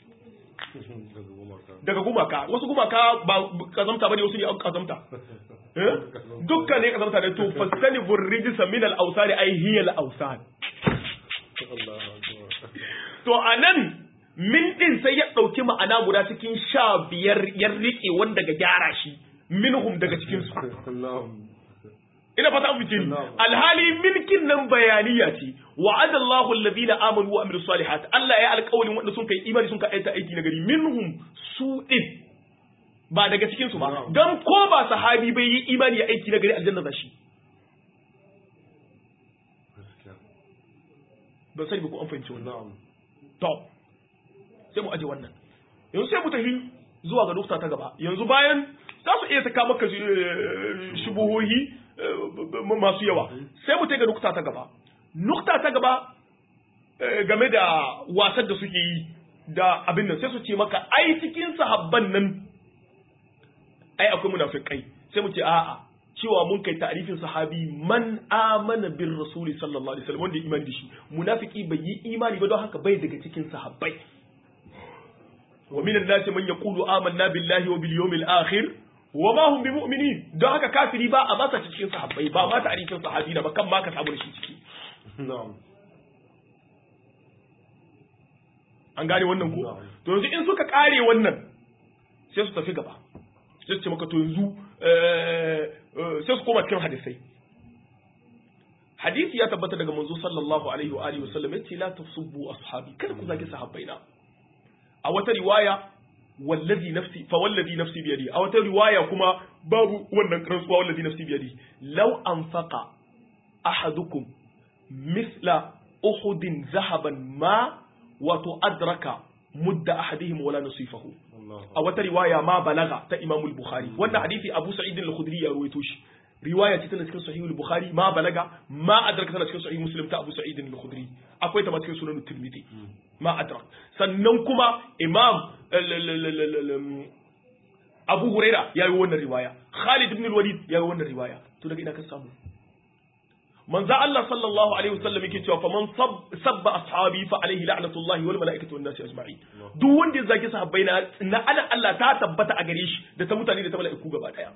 daga gumaka wasu gumaka ba kazamta bane wasu ne kazamta dukkan ne kazamta da to fasani burrijisa min al-awsan ay hiya al-awsan to anan min din sai ya dauki ma'ana guda cikin sha biyar ya rike wanda ga gyara shi minhum daga cikin su ina fata an fice alhali milkin nan bayaniya ce wa'ada Allahu alladhina amanu wa amilus salihat Allah ya alƙawarin wanda sun kai imani sun kai aiki na gari minhum su din ba daga cikin su ba dan ko ba sahabi bai yi imani ya aiki na gari aljanna za shi ban sani ba ko an fahimci wannan to sai mu aje wannan yanzu sai mu tafi zuwa ga nukta ta gaba yanzu bayan za su iya saka maka shubuhohi masu yawa sai mu ga nukta ta gaba nukta ta gaba game da wasan da suke yi da abin nan sai su ce maka ai cikin sahabban nan ai akwai munafikai sai mu ce a'a cewa mun kai ta'rifin sahabi man amana bir rasuli sallallahu alaihi wasallam wanda ya imani da shi munafiki bai yi imani ba don haka bai daga cikin sahabbai wa minan nasi man yaqulu amanna billahi wa bil yawmil akhir wa ma hum bimu'minin don haka kafiri ba a masa cikin sahabbai ba ma ta'rifin sahabi na ba kan ma ka samu shi ciki an gane wannan ko to yanzu in suka kare wannan sai su tafi gaba sai su ce maka to yanzu sai su koma cikin hadisai hadisi ya tabbata daga manzo sallallahu alaihi wa alihi wasallam yace la tasubbu ashabi kada ku zagi sahabbaina a wata riwaya wallazi nafsi fa wallazi nafsi biyadi a wata riwaya kuma babu wannan rantsuwa wallazi nafsi biyadi law anfaqa ahadukum misla uhudin zahaban ma wato adraka mudda ahadihim wala nasifahu a wata riwaya ma balaga ta Imam al-Bukhari wannan hadisi Abu Sa'id al-Khudri ya ruwaito shi riwaya ce tana cikin Sahih al-Bukhari ma balaga ma adraka tana cikin Sahih Muslim ta Abu Sa'id al-Khudri akwai ta ma cikin Sunan Tirmidhi ma adrak sannan kuma Imam Abu Huraira ya yi wannan riwaya Khalid ibn al-Walid ya yi wannan riwaya to daga ina ka samu manzo Allah sallallahu alaihi wasallam yake cewa faman sabba ashabi fa alaihi la'natullahi wal malaikatu wan nasi ajma'in duk wanda ya zagi sahabbai na na ana Allah ta tabbata a gare shi da ta mutane da ta mala'iku gaba daya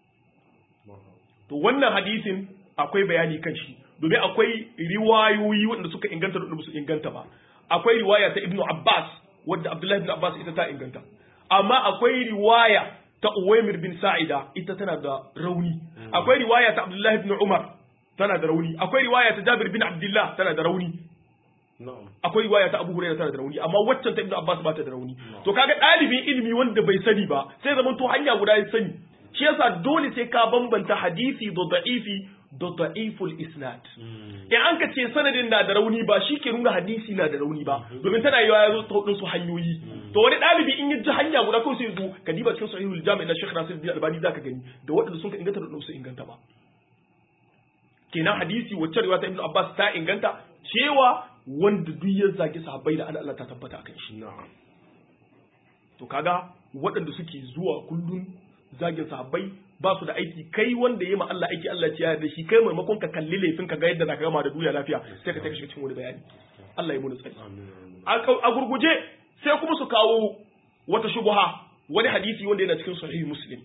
to wannan hadisin akwai bayani kan shi domin akwai riwayoyi wanda suka inganta da su inganta ba akwai riwaya ta Ibn Abbas wadda Abdullahi ibn Abbas ita ta inganta amma akwai riwaya ta Uwaymir bin Sa'ida ita tana da rauni akwai riwaya ta Abdullahi ibn Umar tana da rauni akwai riwaya ta Jabir bin Abdullah tana da rauni akwai riwaya ta Abu Hurairah tana da rauni amma waccan ta Ibn Abbas ba ta da rauni to kaga ɗalibin ilimi wanda bai sani ba sai zaman to hanya guda ya sani shi yasa dole sai ka bambanta hadisi da da'ifi da da'iful isnad in an ka ce sanadin na da rauni ba shi ke nuna hadisi na da rauni ba domin tana yawa ya zo ta hudun su hanyoyi to wani ɗalibi in ya ji hanya guda kawai sai zo ka diba cikin sahihul jami' na Sheikh Nasiruddin Albani zaka gani da waɗanda sun ka inganta da su inganta ba kenan hadisi wacce riwaya ta Ibn Abbas ta inganta cewa wanda duk ya zagi sahabbai da Allah ta tabbata akan shi to kaga waɗanda suke zuwa kullun zagin sahabbai ba su da aiki kai wanda ya ma Allah aiki Allah ya da shi kai maimakon ka kalli laifin ka ga yadda zaka gama da duniya lafiya sai ka take shi cikin wani bayani Allah ya muni tsari a gurguje sai kuma su kawo wata shubha wani hadisi wanda yana cikin sahih muslim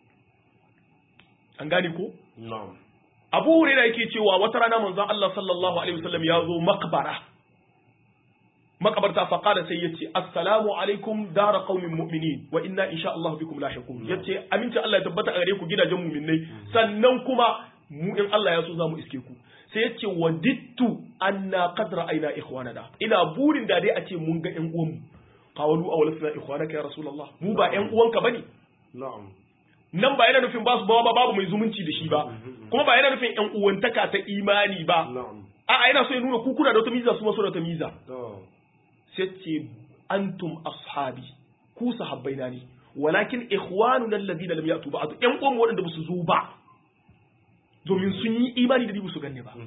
an gane ko na'am Abu Hurairah yake cewa wata rana manzon Allah sallallahu alaihi wasallam ya zo makbara makabarta faƙada sai ya ce assalamu alaikum dara qaumin mu'minin wa inna insha Allah bikum lahiqun yace aminci Allah ya tabbata a gare ku gidajen mu'minai sannan kuma mu in Allah ya so za mu iske ku sai ya ce wadittu anna qad ra'ayna ikhwanana ina burin da dai a ce mun ga ƴan uwan mu qawalu awlasna ikhwanaka ya rasulullah mu ba ƴan uwanka bane na'am nan ba yana nufin ba su bawa babu mai zumunci da shi ba kuma ba yana nufin ƴan uwantaka ta imani ba na'am a'a yana so ya nuna ku kuna da wata miza su ma suna da wata miza to sai ce antum ashabi ku sahabbaina ne walakin ikhwanuna alladhina lam yatu ba'd yan uwan waɗanda ba su zo ba domin sun yi imani da ni su ganne ba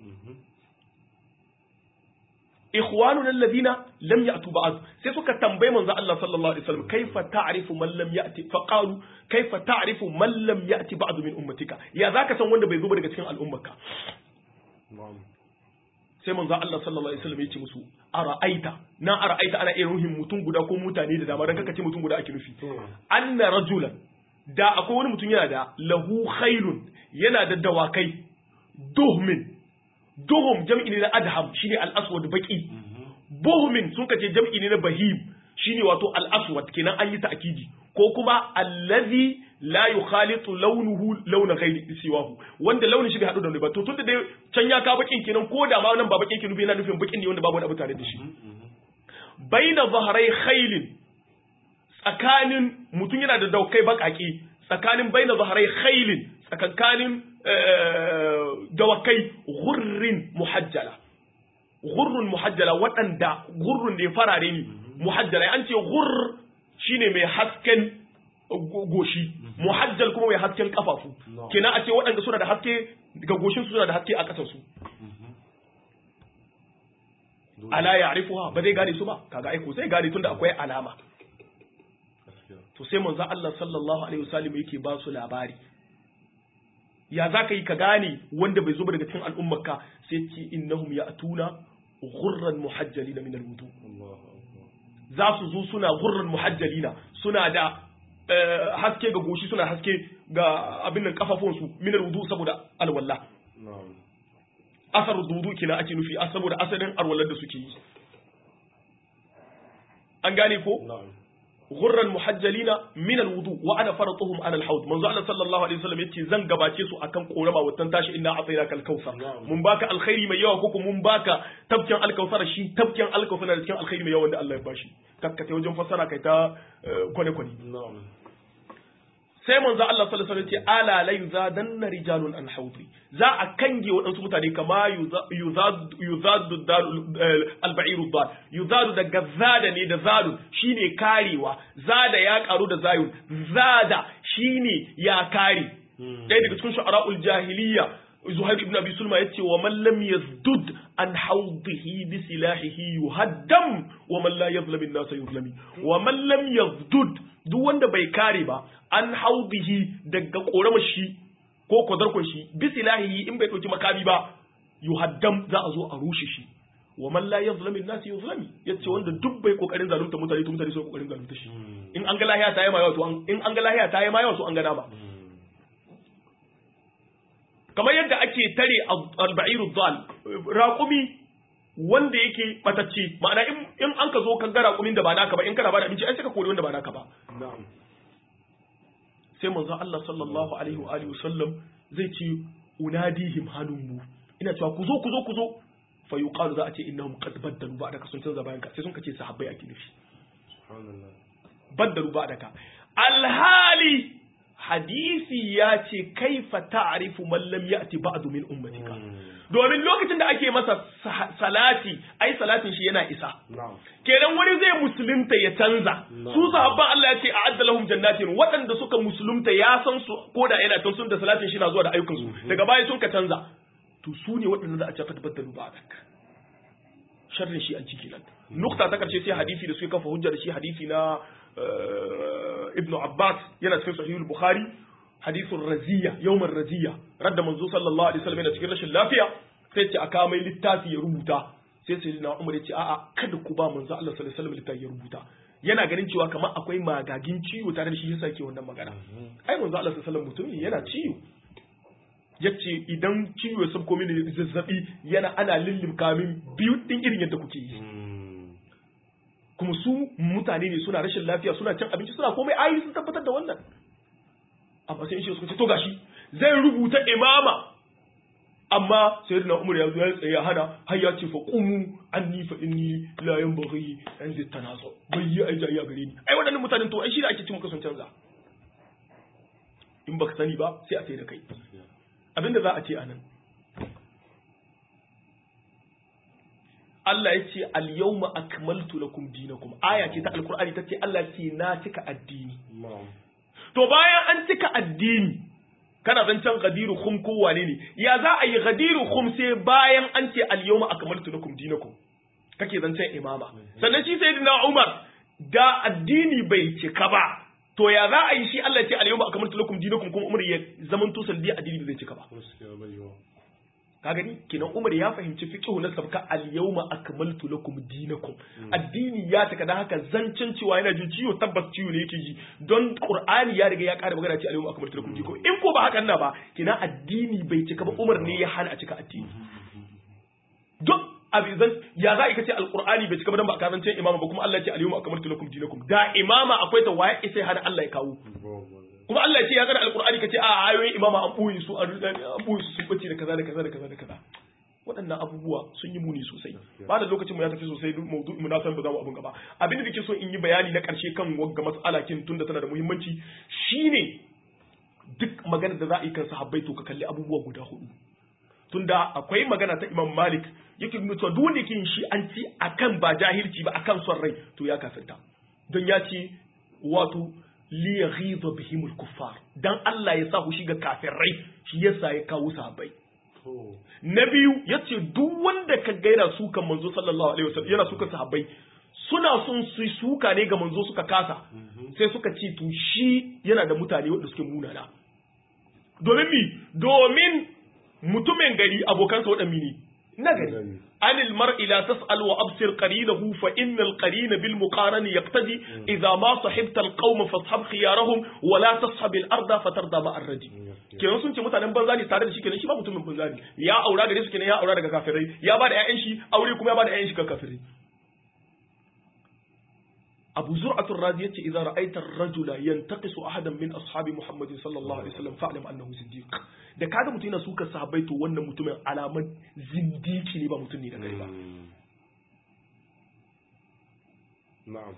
ikhwanuna alladhina lam yatu ba'd sai suka tambaye manzo Allah sallallahu alaihi wasallam kaifa ta'rifu man lam yati fa qalu kaifa ta'rifu man lam yati ba'd min ummatika ya zaka san wanda bai zo ba daga cikin al'ummarka na'am sai manzo Allah sallallahu alaihi wasallam ya ce musu ara'aita na ara'aita ana iya ruhin mutum guda ko mutane da dama dan kaka ce mutum guda ake nufi to anna rajulan da akwai wani mutum yana da lahu khailun yana da dawakai duhmin duhum jam'i ne na adham shine al-aswad baki buhmin sun kace jam'i ne na bahim shine wato al-aswad kenan an yi ta'kidi ko kuma allazi la yukhalitu launuhu launa ghairi siwahu wanda launin shi bai hadu da wani ba to tunda dai can ya ka bakin kenan ko da ma nan ba bakin kenan yana nufin bakin ne wanda babu wani abu tare da shi baina zahrai khailin tsakanin mutum yana da daukai bakaki tsakanin baina zahrai khailin tsakankanin dawakai gurrin muhajjala gurrun muhajjala waɗanda gurrun ne farare ne muhajjala an ce gurr shine mai hasken goshi muhajjal kuma mai hasken kafafu No. kenan a ce waɗanda suna da haske ga goshin su suna da haske a ƙasar su ala ya'rifuha ba zai gane su ba kaga aiko zai gane tunda akwai alama gaskiya to sai manzo Allah sallallahu alaihi wasallam yake ba su labari ya za ka yi ka gane wanda bai zo ba daga cikin al'ummarka sai ce innahum ya'tuna ghurran muhajjalina min al-wudu Allahu akbar za su zo suna ghurran muhajjalina suna da eh, haske ga goshi suna haske ga abin nan kafafunsu min al-wudu saboda alwala na'am asar wudu kina ake nufi a saboda asalin alwalar da suke yi an gane ko na'am غرا محجلين من الوضوء وانا فرطهم على الحوض منذ الله صلى الله عليه وسلم yace zan gabace su akan korama watan tashi inna atainaka al-kautsar Na'am. mun baka alkhairi mai yawa koko mun baka tabkin al-kautsar shi tabkin al-kautsar da cikin alkhairi mai yawa wanda Allah ya bashi kakkate wajen fassara kai ta kwane kwane na'am sai manzo Allah sallallahu alaihi wasallam ce ala la yuzadanna rijalun an hawdi za a kange waɗansu mutane kama yuzadu yuzadu al-ba'iru dal yuzadu daga zada ne da zadu shine karewa zada ya karu da zayun zada shine ya kare ɗaya daga cikin shu'ara'ul jahiliya Zuhair ibn Abi Sulma yace wa man lam yazdud an hawdihi bi silahihi yuhaddam wa man la yazlam an-nas yuzlami wa man lam yazdud duk wanda bai kare ba an hawdihi daga korama shi ko kodarkon shi bi silahihi in bai dauki makami ba yuhaddam za a zo a rushe shi wa man la yazlam an-nas yuzlami yace wanda duk bai kokarin zalunta mutane to mutane sai kokarin zalunta shi in an ga lahiya ta yi ma yawa to an in an ga lahiya ta yi ma yawa to an ga dama kamar yadda ake tare alba'iru dal raƙumi wanda yake batacce ma'ana in in an ka zo kan ga raƙumin da ba naka ba in kana ba da abinci ai sai ka kore wanda ba naka ba na'am sai manzo Allah sallallahu alaihi wa alihi wasallam zai ce unadihim halummu ina cewa ku zo ku zo ku zo fa yuqalu za a ce innahum qad baddalu ba da ka sun canza bayan ka sai sun kace sahabbai ake nufi subhanallah baddalu ba da ka alhali hadisi ya ce kaifa ta'rifu man lam ya'ti ba'du min ummatika domin lokacin da ake masa sa- salati ai salatin shi yana isa na'am kenan wani zai musulunta ya canza No. su sahabban Allah ya ce a'adda lahum jannatin waɗanda suka musulunta ya san su ko da yana kan sun da salatin shi na zuwa da ayyukan su daga baya sun ka canza to su ne waɗanda za a ce fa tabbatar ba'dak sharrin shi an ciki nan nukta ta karshe sai hadisi da suke kafa hujja da shi hadisi na ibn Abbas yana cikin sahihul Bukhari hadisun raziya yawmar raziya radda manzo sallallahu alaihi wasallam yana cikin rashin lafiya sai ce aka mai littafi ya rubuta sai sai na Umar ya ce a'a kada ku ba manzo Allah sallallahu alaihi wasallam littafi ya rubuta yana ganin cewa kamar akwai magagin ciwo tare da shi yasa ke wannan magana ai manzo Allah sallallahu alaihi wasallam mutum yana ciwo yace idan ciwo ya sabko mini zazzabi yana ana lillimka min biyu din irin yadda kuke yi kuma su mutane ne suna rashin lafiya suna cin abinci suna komai ayi sun tabbatar da wannan amma sai shi suka ce to gashi zai rubuta imama amma sayyidina umar ya zo ya tsaye hana har ya ce fa qumu anni fa inni la yanbaghi an tanazu bai yi aija ya gare ni ai waɗannan mutanen to ai shi da ake cin maka sun canza in baka sani ba sai a sai da kai abinda za a ce anan Allah ya ce al-yawma akmaltu lakum dinakum aya ce ta alqur'ani tace Allah ya ce na cika addini to bayan an cika addini kana zancen gadiru khum ko wane ne ya za a yi gadiru khum sai bayan an ce al-yawma akmaltu lakum dinakum kake zancen imama sannan shi sayyidina Umar da addini bai cika ba to ya za a yi shi Allah ya ce al-yawma akmaltu lakum dinakum kuma Umar ya zaman to salli addini bai cika ba ka gani kenan Umar ya fahimci fiqhu na sabka al-yawma akmaltu lakum dinakum addini ya taka dan haka zancen cewa yana jin ciwo tabbas ciwo ne yake ji don Qur'ani ya riga ya ƙara magana ce al-yawma akmaltu lakum dinakum in ko ba hakan na ba kenan addini bai cika ba Umar ne ya hana a cika addini duk abizan ya za a kace al-Qur'ani bai cika ba dan ba ka zancen imama ba kuma Allah ya ce al-yawma akmaltu lakum dinakum da imama akwai ta waye sai hana Allah ya kawo kuma Allah ya ce ya gana alkur'ani ka ce a ayoyin imama an buyi su an buyi su sun bace da kaza da kaza da kaza da kaza waɗannan abubuwa sun yi muni sosai ba da lokacin mu ya tafi sosai maudu'i mu na san ba za mu abun gaba abin da nake so in yi bayani na ƙarshe kan wagga mas'ala kin tunda tana da muhimmanci shine duk magana da za a yi kan sahabbai to ka kalli abubuwa guda hudu tunda akwai magana ta Imam Malik yake nuna cewa duk wanda yake yin shi an ci akan ba jahilci ba akan son rai to ya kafirta don ya ce wato liyaghiza bihimul kuffar dan Allah ya sa ku shiga kafirai shi yasa ya kawo sahabbai na biyu yace duk wanda ka gaira su kan manzo sallallahu alaihi wasallam yana suka sahabbai suna son su suka ne ga manzo suka kasa sai suka ce to shi yana da mutane wanda suke munana domin mi domin mutumin gari abokansa waɗanne ne na gari عن المرء لا تسأل وأبصر قرينه فإن القرين بالمقارن يقتدي إذا ما صحبت القوم فاصحب خيارهم ولا تصحب الأرض فترضى مع الرجل kenan sun ce mutanen banza ne tare da shi kenan shi ba mutumin banza ne ya aura gare su kenan ya aura daga kafirai ya ba da ƴaƴan shi aure kuma ya ba da ƴaƴan shi ga kafirai Abu Zur'at ar-Razi yace idza ra'aita ar-rajula yantaqisu ahadan min ashabi Muhammad sallallahu alaihi wasallam fa'lam annahu siddiq da kaga mutum yana suka sahabbai to wannan mutumin alaman zindiki ne ba mutum ne da gari ba na'am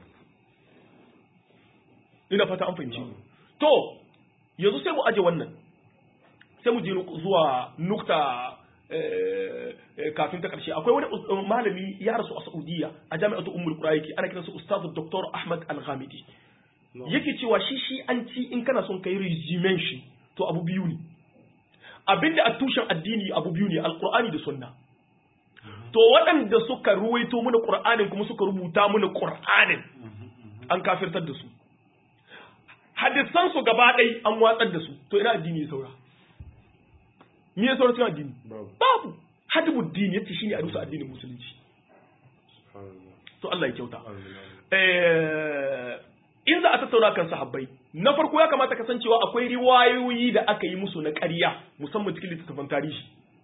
ina fata an fahimci to yanzu sai mu aje wannan sai mu je zuwa nukta kafin ta karshe akwai wani malami ya rasu a Saudiya a jami'atu Ummul Qura yake ana kiransa Ustaz Dr. Ahmad Al-Ghamidi yake cewa shi shi an ci in kana son kai regimen shi to abu biyu ne abinda a tushen addini abu biyu ne alqur'ani da sunna to waɗanda suka ruwaito mana qur'anin kuma suka rubuta mana qur'anin an kafirtar da su hadisan su gaba ɗai an watsar da su to ina addini ya saura me ya saura cikin addini babu hadibu dini yace shine a rusa addinin musulunci to Allah ya kyauta eh in za a tattauna kan sahabbai na farko ya kamata kasancewa akwai riwayoyi da aka yi musu na ƙarya musamman cikin littattafan tarihi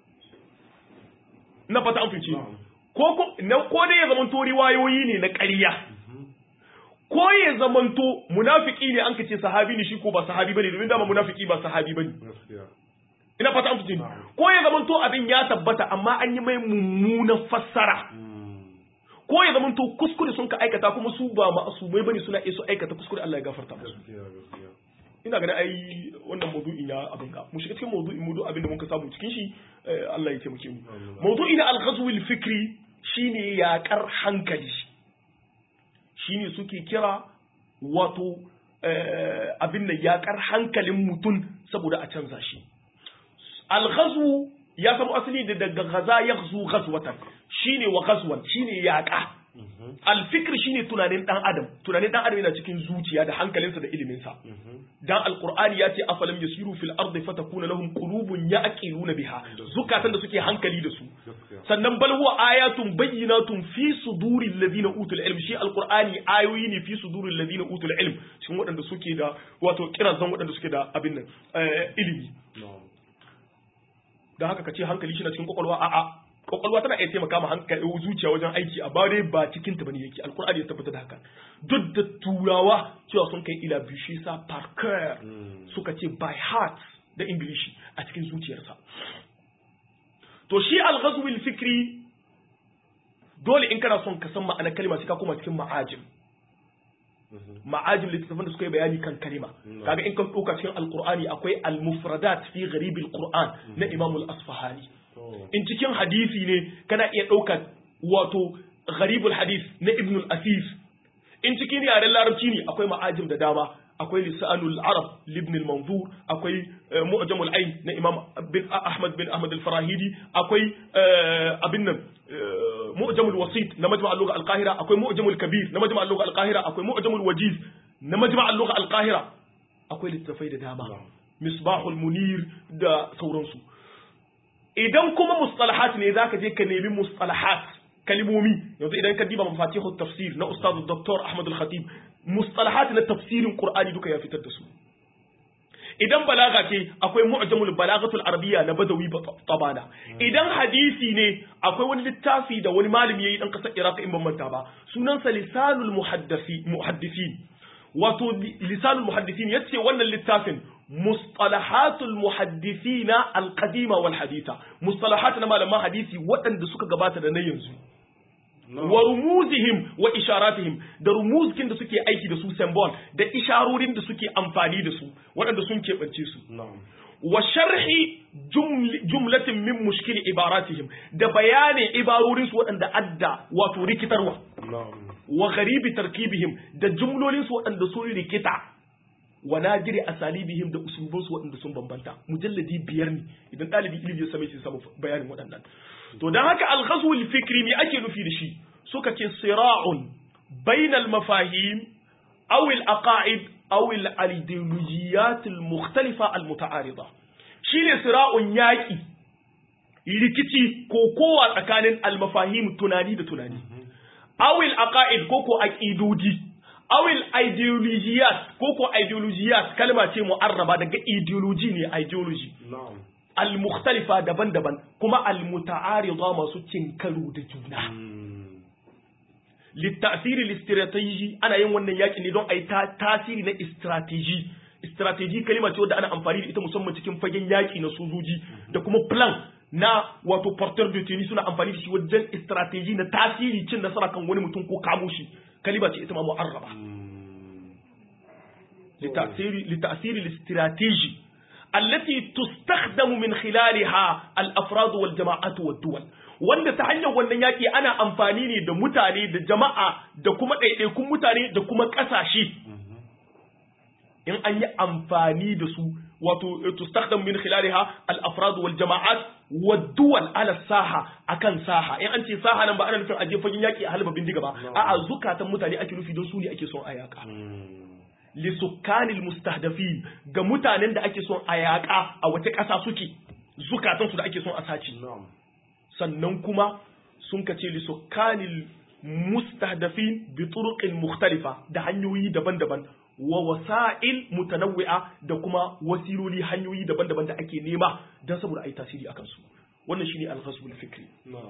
na fata an fice ko ko na ko dai ya zamanto riwayoyi ne na ƙarya ko ya zamanto munafiki ne an kace sahabi ne shi ko ba sahabi bane domin dama munafiki ba sahabi bane ina fata an fice ko ya zamanto abin ya tabbata amma an yi mai mummunan fassara ko ya zamanto kuskure sun ka aikata kuma su ba ma'asumai bane suna iya su aikata kuskure Allah ya gafarta musu ina ganin ai wannan maudu'in ya abin ga mu shiga cikin maudu'in mu duk abin da muka samu cikin shi Allah ya taimake mu maudu'i na al-ghazw al-fikri shine yaƙar hankali shine suke kira wato abin da yaƙar hankalin mutum saboda a canza shi al-ghazw ya samu asali da daga gaza yaghzu ghazwatan shine wa ghazwan shine yaƙa alfikir shine tunanin dan adam tunanin dan adam yana cikin zuciya da hankalinsa da iliminsa dan alqur'ani ya ce afalam yasiru fil ardi fatakuna lahum qulubun ya'qiluna biha zukatan da suke hankali da su sannan bal huwa ayatun bayyinatun fi suduril ladina utul ilm shi alqur'ani ayoyi ne fi suduril ladina utul ilm cikin waɗanda suke da wato kirazan waɗanda suke da abin nan ilimi dan haka kace hankali shi na cikin kwakwalwa a'a kwakwalwa tana iya taimaka ma hankali zuciya wajen aiki a bare ba cikin ta bane yake alkur'ani ya tabbata da haka duk da turawa cewa sun kai ila bishi sa parker suka ce by heart da ingilishi a cikin zuciyarsa to shi al fikri dole in kana son ka san ma'anar kalma sai ka koma cikin ma'ajim ma'ajim littattafan da suka yi bayani kan kalima kaga in ka ɗauka cikin alkur'ani akwai al-mufradat fi gharibil qur'an na imam al-asfahani in cikin hadisi ne kana iya ɗaukar wato gharibul hadis na ibn al-asif in cikin yaren larabci ne akwai ma'ajim da dama akwai lisanul arab libn al-manzur akwai mu'jamul ayn na imam bin ahmad bin ahmad al-farahidi akwai abin nan mu'jamul wasit na majma' al-lugha al-qahira akwai mu'jamul kabir na majma' al-lugha al-qahira akwai mu'jamul wajiz na majma' al-lugha al-qahira akwai littafai da dama misbahul munir da sauransu idan kuma mustalahat ne zaka je ka nemi mustalahat kalimomi yanzu idan ka diba mafatihu tafsir na ustaz dr ahmad al-khatib mustalahat na tafsirin qur'ani duka ya fitar da su idan balaga ce akwai mu'jamul balagatul arabiyya na badawi tabana idan hadisi ne akwai wani littafi da wani malami yayi dan kasar iraq in ban manta ba sunansa lisanul muhaddisi muhaddisin wato lisanul muhaddisin yace wannan littafin mustalahatul muhaddisina alqadima wal haditha mustalahat na malaman hadisi waɗanda suka gabata da na yanzu wa rumuzihim wa isharatihim da rumuzkin da suke aiki da su symbol da isharorin da suke amfani da su waɗanda sun keɓance su wa sharhi jumlatin min mushkil ibaratihim da bayanin ibarorin su waɗanda adda wato rikitarwa wa gharibi tarkibihim da jumlolin su waɗanda sun rikita wa nadiri asalibihim da usulubun su waɗanda sun bambanta mujalladi biyar ne idan ɗalibi ilimi ya same shi samu bayanin waɗannan to dan haka al-ghazw al-fikri me ake nufi da shi suka ce sira'un bainal mafahim aw al-aqaid aw al-ideologiyat al-mukhtalifa al-muta'arida shine sira'un yaki rikici ko kowa tsakanin al-mafahim tunani da tunani aw al-aqaid ko ko aqidodi aw al-ideologiyat ko ko ideologiyat kalma ce mu'arraba daga ideology ne ideology al-mukhtalifa daban-daban kuma al-muta'arida masu cin karo da juna littasiri listrategy ana yin wannan yaki ne don a yi tasiri na strategy strategy kalima ce wadda ana amfani da ita musamman cikin fagen yaki na sojoji da kuma plan na wato porteur de tenue suna amfani da shi wajen strategy na tasiri cin nasara kan wani mutum ko kamo shi kalima ce ita ma mu'arraba litasiri listrategy التي تستخدم من خلالها الافراد والجماعات والدول wanda ta hanyar wannan yaki ana amfani ne da mutane da jama'a da kuma ɗaiɗaikun mutane da kuma ƙasashe in an yi amfani da su wato tustakhdam min khilaliha al afrad wal jama'at wad duwal ala saha akan saha in an ce saha nan ba ana nufin aje fagen yaki a halba bindiga ba a'a zukatan mutane ake nufi don su ne ake son a yaka lisukkanil mustahdafin ga mutanen da ake son a yaƙa a wata ƙasa suke zukatansu da ake son a sace sannan kuma sun kace lisukkanil mustahdafin bi turuqin mukhtalifa da hanyoyi daban-daban wa wasa'il mutanawwi'a da kuma wasiloli hanyoyi daban-daban da ake nema don saboda ai tasiri akan su wannan shine al-ghazwul fikri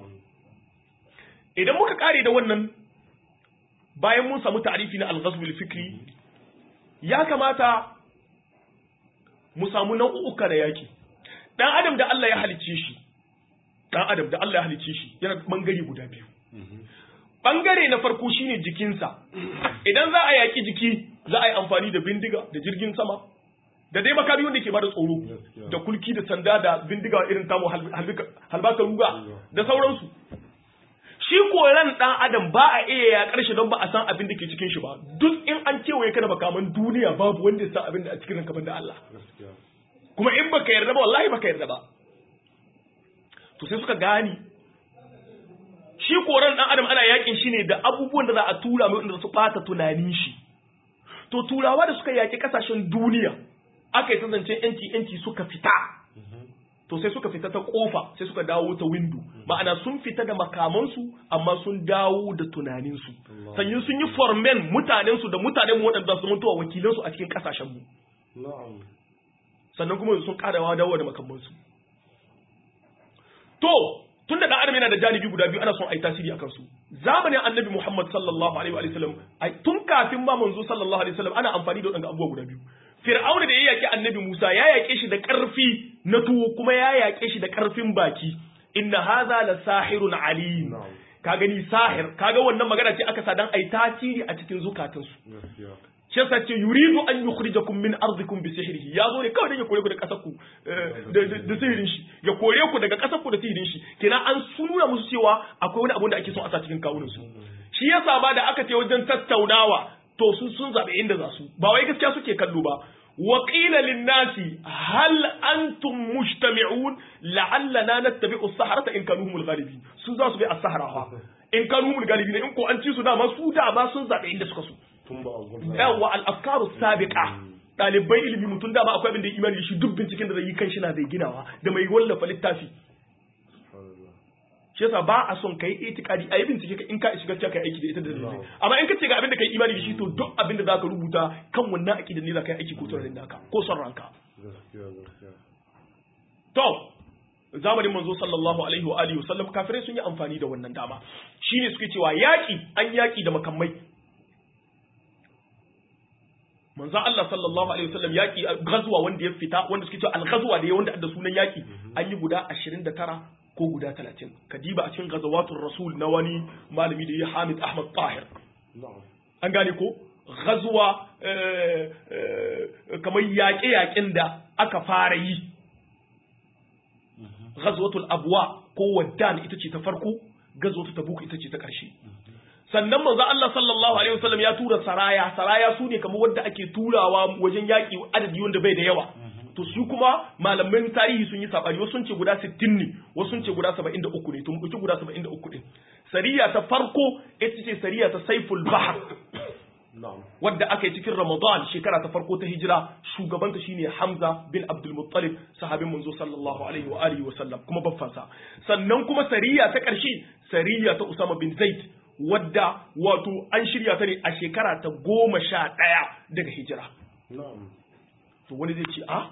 idan muka kare da wannan bayan mun samu ta'rifi na al-ghazwul fikri ya kamata mu samu nau'uka da yaki dan adam da Allah ya halicce shi dan adam da Allah ya halicce shi yana bangare guda biyu bangare na farko shine jikinsa idan za a yaki jiki za a yi amfani da bindiga da jirgin sama da dai makami wanda ke bada tsoro da kulki da sanda da bindiga irin tamu halbaka ruga da sauransu shi koran dan adam ba a iya ya karshe don ba a san abin da ke cikin shi ba duk in an kewaye ka da makaman duniya babu wanda ya san abin da a cikin ranka da Allah kuma in baka yarda ba wallahi baka yarda ba to sai suka gani shi koran dan adam ana yakin shi ne da abubuwan da za a tura mai wanda su bata tunanin shi to turawa da suka yaki kasashen duniya aka yi ta zancen yanci yanci suka fita to sai suka fita ta kofa sai suka dawo ta window ma'ana sun fita da makamansu amma sun dawo da tunaninsu sanyin sun yi formen mutanensu da mutanen mu waɗanda su mutuwa wakilansu a cikin kasashen mu na'am sannan kuma sun karawa dawo da makamansu to tun da dan adam yana da janibi guda biyu ana son ai tasiri akan su zamanin annabi Muhammad sallallahu alaihi wa sallam ai tun kafin ma manzo sallallahu alaihi wa sallam ana amfani da wadannan abubuwa guda biyu Fir'auna da ya yaki annabi Musa ya yake shi da ƙarfi na tuwo kuma ya yake shi da ƙarfin baki inna hadha la sahirun alim Na'am. ka gani sahir kaga wannan magana ce aka sa dan ai tasiri a cikin zukatansu gaskiya shi yasa ce yuridu an yukhrijakum min ardikum bi sihrihi ya zo ne kawai dan ya kore ku da kasar ku eh, da da- da sihirin shi ya kore ku daga kasar ku da sihirin shi kenan an sunura musu cewa akwai wani abu da ake so a sa cikin kawunan su shi yasa ba da aka ce wajen tattaunawa to sun sun zabe inda za su ba wai gaskiya suke kallo ba wa qila lin nasi hal antum mujtami'un la'allana nattabi'u as-sahrata in kanu humul ghalibin su za su bi as-sahara fa in kanu humul ghalibin in ko an ci su dama su dama sun zabe inda suka so tun ba a gwamnati yawa al'afkaru sabiqa ɗalibai ilimi mutum dama akwai abin da ya imani da shi duk binciken da zai yi kan shi na zai ginawa da mai wallafa littafi shi yasa ba a son kai itikadi a yi bincike ka in ka shiga gaskiya kai aiki da ita da dalilai amma in ka ce ga abin da kai imani da shi to duk abin da zaka rubuta kan wannan aqida ne zaka yi aiki ko son naka ko son ranka gaskiya gaskiya to zamanin manzo sallallahu alaihi wa alihi wasallam kafirai sun yi amfani da wannan dama shine suke cewa yaki an yaki da makamai manzo Allah sallallahu alaihi wasallam yaki gazuwa wanda ya fita wanda suke cewa al-ghazwa da ya wanda da sunan yaki an yi guda 29 ko guda 30 kadiba a cikin gazawatul rasul na wani malami da ya Hamid Ahmad Tahir na'am an gane ko gazuwa eh, eh, kamar yaƙe-yaƙen da aka fara yi ghazwatul abwa ko waddan ita ce ta farko ghazwatul tabuk ita ce ta ƙarshe sannan manzo Allah sallallahu alaihi wasallam ya tura saraya saraya su ne kamar wanda ake turawa wajen yaƙi adadi wanda bai da yawa to su kuma malaman tarihi sun yi sabani wasu sun ce guda 60 ne wasu sun ce guda 73 ne to mu ɗauki guda 73 din sariya ta farko ita ce sariya ta saiful bahr na'am wadda aka yi cikin Ramadan shekara ta farko ta hijira shugabanta shine Hamza bin Abdul Muttalib sahabin manzo sallallahu alaihi wa alihi wa sallam kuma baffansa sannan kuma sariya ta ƙarshe sariya ta Usama bin Zaid wadda wato an shirya ta ne a shekara ta goma sha ɗaya daga hijira na'am to wani zai ce a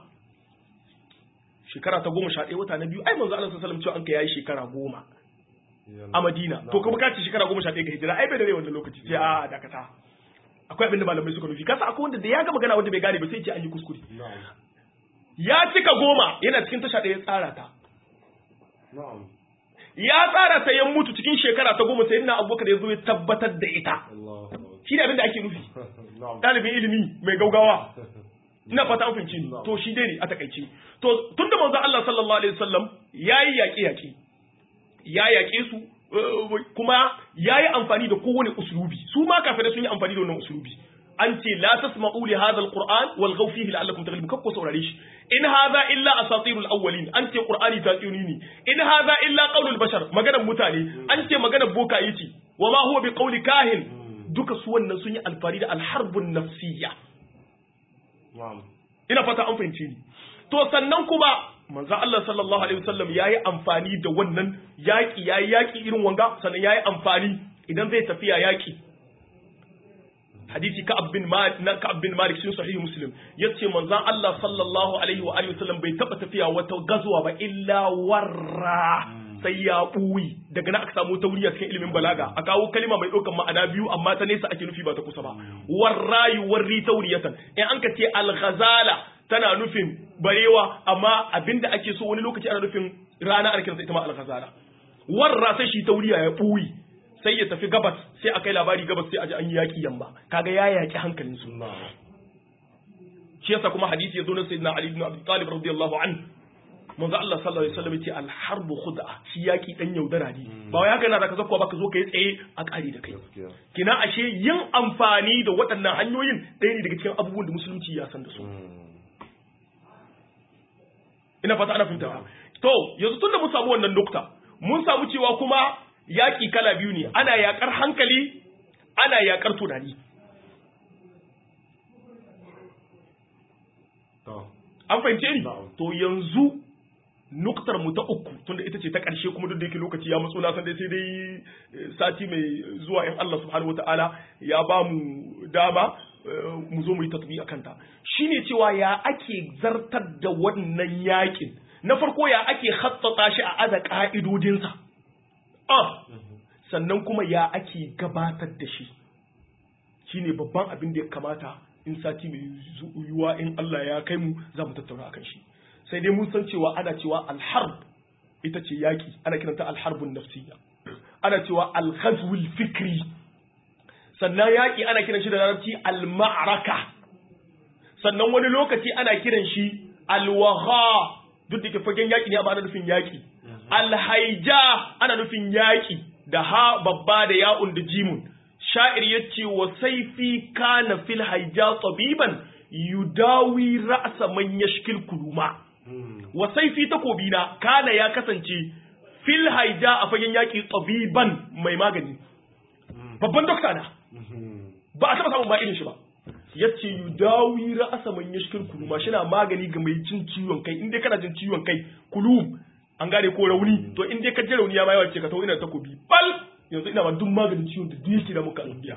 shekara ta goma sha ɗaya wata na biyu ai manzo Allah sallallahu alaihi wasallam cewa an ka yayi shekara goma a Madina to kuma ka ce shekara goma sha ɗaya ga hijira ai bai da rai wannan lokaci sai a dakata akwai abin da malamai suka nufi kasa akwai wanda da ya ga magana wanda bai gane ba sai ce an yi kuskure na'am ya cika goma yana cikin tasha ɗaya ya tsara ta na'am ya tsara ta ya mutu cikin shekara ta goma sai ina abubakar ya zo ya tabbatar da ita Allahu akbar shi ne abin da ake nufi na'am ɗalibin ilimi mai gaugawa ina fata an fahimci ni to shi dai ne a takaice to tun da manzon Allah sallallahu alaihi wasallam yayi yaƙe yaƙe ya yaƙe su eh, kuma yayi amfani da kowane uslubi su ma kafirai sun yi amfani da wannan uslubi an ce la tasma'u li hadha alquran wal ghaw fihi la'allakum taghlibun kakko saurare shi in hadha illa asatirul awwalin an ce qur'ani ta tsini ne in hadha illa qaulul bashar maganar mutane an ce maganar boka yace wa ma huwa biqauli kahin duka su wannan sun yi alfari da alharbun nafsiyya na'am ina fata an fahimce ni to sannan kuma manzo Allah sallallahu alaihi wasallam yayi amfani da wannan yaki yayi yaki irin wanga sannan yayi amfani idan zai tafiya yaki hadisi Ka'ab bin Malik na Ka'ab bin Malik sun sahih Muslim yace manzo Allah sallallahu alaihi wa alihi wasallam bai taba tafiya wata gazuwa ba illa warra sai ya buyi daga nan aka samu tauriya cikin ilimin balaga a kawo kalima mai ɗaukar ma'ana biyu amma ta nesa ake nufi ba ta kusa ba warrayu warri tauriyatan in an ka ce al-ghazala tana nufin barewa amma abinda ake so wani lokaci ana nufin rana ana kiransa ita ma al-ghazala warra sai shi tauriya ya buyi sai ya tafi gabas sai a kai labari gabas sai a ji an yi yaki yamma kaga ya yaki hankalin su na'am shi yasa kuma hadisi ya zo na sayyidina ali ibn abi talib radiyallahu anhu manzo Allah sallallahu alaihi wasallam yace al-harb khud'a shi yaki dan yaudara ne ba wai haka yana da ka zakkuwa ba ka zo kai tsaye a kare da kai gaskiya kina ashe yin amfani da waɗannan hanyoyin ɗaya ne daga cikin abubuwan da musulunci ya san da su Mm. ina fata ana fahimta to yanzu tunda mun samu wannan nukta mun samu cewa kuma yaƙi kala biyu ne ana yaƙar hankali ana yaƙar tunani an fahimce ni to yanzu nuktar mu ta uku tunda ita ce ta ƙarshe kuma duk da yake lokaci ya matso na san dai sai dai sati mai zuwa in Allah subhanahu wataala ya ba mu dama mu zo mu yi tatbi akan ta shine cewa ya ake zartar da wannan yakin na farko ya ake hattata shi a aza ka'idodinsa ah sannan kuma ya ake gabatar da shi shine babban abin da ya kamata in sati mai yiwuwa in Allah ya kai mu za mu tattauna akan shi sai dai mun san cewa ana cewa alharb ita ce yaƙi ana kiranta alharbun nafsiyya ana cewa alghazwul fikri sannan yaƙi ana kiran shi da larabci alma'raka sannan wani lokaci ana kiran shi alwaha duk da ke fagen yaƙi ne amma ana nufin yaƙi alhaija ana nufin yaƙi da ha babba da ya'un da jimun sha'ir yace wa saifi kana fil haija tabiban yudawi ra'sa man yashkil kuluma wa saifi takobina kana ya kasance fil haija a fagen yaki tabiban mai magani babban dokta na ba a taba samun ba irin shi ba yace yudawi ra'sa man yashkil kuluma shi na magani ga mai cin ciwon kai inda kana jin ciwon kai kulum an gane ko rauni to inda ka ji rauni ya ma yawa ce ka tawo ina takobi bal yanzu ina ma duk maganin ciwon da yake da muka duniya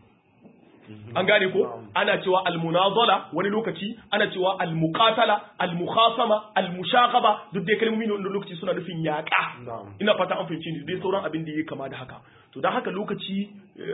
an gane ko ana cewa almunazala wani lokaci ana cewa almuqatala almukhasama almushaqaba duk dai kalmomi ne wani lokaci suna nufin yaƙa ina fata an fahimci ni dai sauran abin da yake kama da haka to dan haka lokaci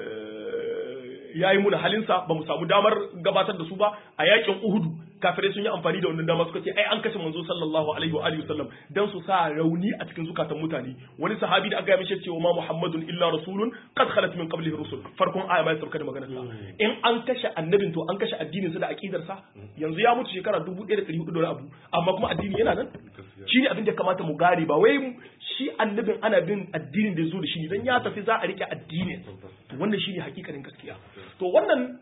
yayi muna halinsa ba mu samu damar gabatar da su ba a yakin Uhudu kafirai sun yi amfani da wannan dama suka ce ai an kashe manzo sallallahu alaihi wa alihi wasallam dan su sa rauni a cikin zukatan mutane wani sahabi da aka yi mishi cewa ma muhammadun illa rasulun qad khalat min qablihi rusul farkon aya mai sauka da maganar sa in an kashe annabin to an kashe addinin sa da aqidar sa yanzu ya mutu shekara 1400 da abu amma kuma addini yana nan shine abin da kamata mu gane ba wai shi annabin ana bin addinin da zo da shi dan ya tafi za a rike addinin wannan shine hakikanin gaskiya to wannan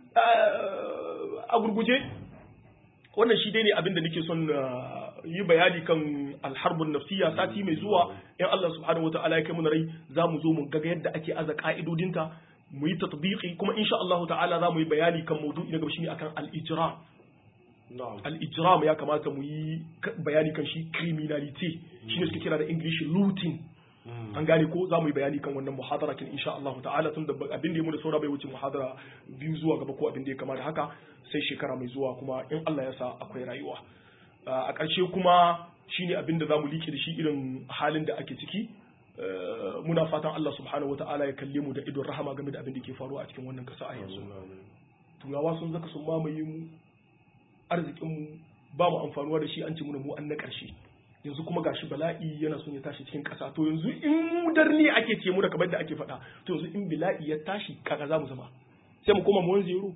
a gurguje wannan shi dai ne abin da nake son yi bayani kan alharbun nafsiya sati mai zuwa in Allah subhanahu wataala ya kai mu rai za mu zo mu ga yadda ake aza ka'idodinta mu yi tatbiqi kuma insha Allah ta'ala za mu yi bayani kan maudu'i na gaba shine akan al-ijram al-ijram ya kamata mu yi bayani kan shi criminality shine suke kira da English looting an gane ko za mu yi bayani kan wannan muhadara kin insha Allah ta'ala tun da abin da ya mu da saura bai wuce muhadara biyu zuwa gaba ko abin da ya kama da haka sai shekara mai zuwa kuma in Allah ya sa akwai rayuwa a ƙarshe kuma shine abin da za mu liƙe da shi irin halin da ake ciki muna fatan Allah subhanahu wata'ala ya kalle mu da idon rahama game da abin da ke faruwa a cikin wannan ƙasa a yanzu turawa sun zaka sun mamaye mu arzikin mu ba mu amfanuwa da shi an ci mu mu an na ƙarshe yanzu kuma gashi bala'i yana son ya tashi cikin ƙasa to yanzu in darni ake ce mu da kamar da ake faɗa to yanzu in bala'i ya tashi kaga za mu zama sai mu koma mu zero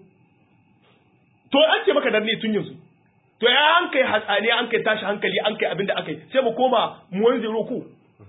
to an ce maka darni tun yanzu to ya an kai hatsani an kai tashi hankali an kai abin da aka yi sai mu koma mu zero ku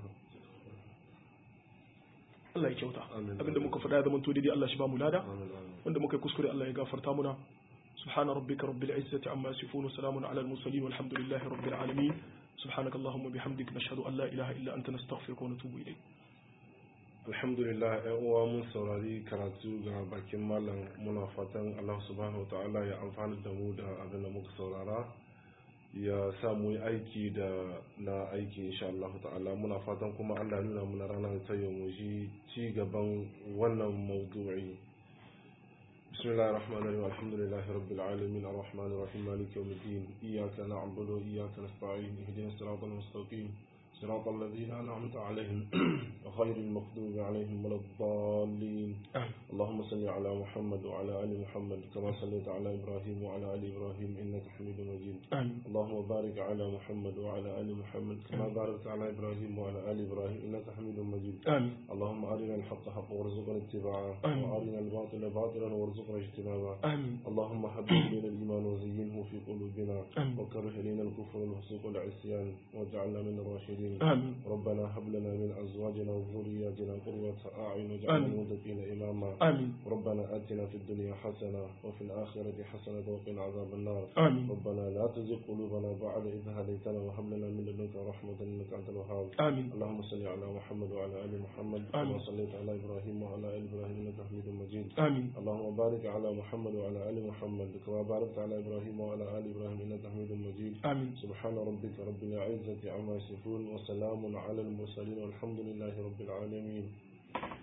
Allah ya kyauta abinda muka faɗa ya zama to daidai Allah shi ba mu lada wanda muka yi kuskure Allah ya gafarta muna سبحان ربك رب العزة عما يصفون وسلام على المرسلين والحمد لله رب العالمين سبحانك اللهم وبحمدك نشهد أن لا إله إلا أنت نستغفرك ونتوب إليك alhamdulillah yan uwa mun saurari karatu ga bakin malam muna fatan Allah subhanahu ta'ala ya amfani da mu da abin da muka saurara ya sa mu yi aiki da na aiki insha Allah ta'ala muna fatan kuma Allah ya nuna muna ranar ta yau mu ji ci gaban wannan maudu'i بسم الله الرحمن الرحيم الحمد لله رب العالمين الرحمن الرحيم مالك يوم الدين إياك نعبد وإياك نستعين اهدنا الصراط المستقيم صراط الذين أنعمت عليهم غير المغضوب عليهم ولا الضالين اللهم صل على محمد وعلى آل محمد كما صليت على إبراهيم وعلى آل إبراهيم إنك حميد مجيد اللهم بارك على محمد وعلى آل محمد كما باركت على إبراهيم وعلى آل إبراهيم إنك حميد مجيد اللهم أرنا الحق حقا وارزقنا اتباعه وأرنا الباطل باطلا وارزقنا اجتنابه اللهم حبب إلينا الإيمان وزينه في قلوبنا وكره إلينا الكفر والفسوق والعصيان واجعلنا من الراشدين الصالحين آمين ربنا هب لنا من أزواجنا وذرياتنا قرة أعين واجعلنا آمين. للمتقين إماما آمين ربنا آتنا في الدنيا حسنة وفي الآخرة حسنة وقنا عذاب النار آمين ربنا لا تزغ قلوبنا بعد إذ هديتنا وهب لنا من لدنك رحمة إنك أنت الوهاب آمين اللهم صل على محمد وعلى آل محمد آمين. كما صليت على إبراهيم وعلى آل إبراهيم إنك حميد مجيد آمين اللهم بارك على محمد وعلى آل محمد كما باركت على إبراهيم وعلى آل إبراهيم إنك حميد مجيد آمين سبحان ربك رب العزة عما يصفون وسلام على المرسلين والحمد لله رب العالمين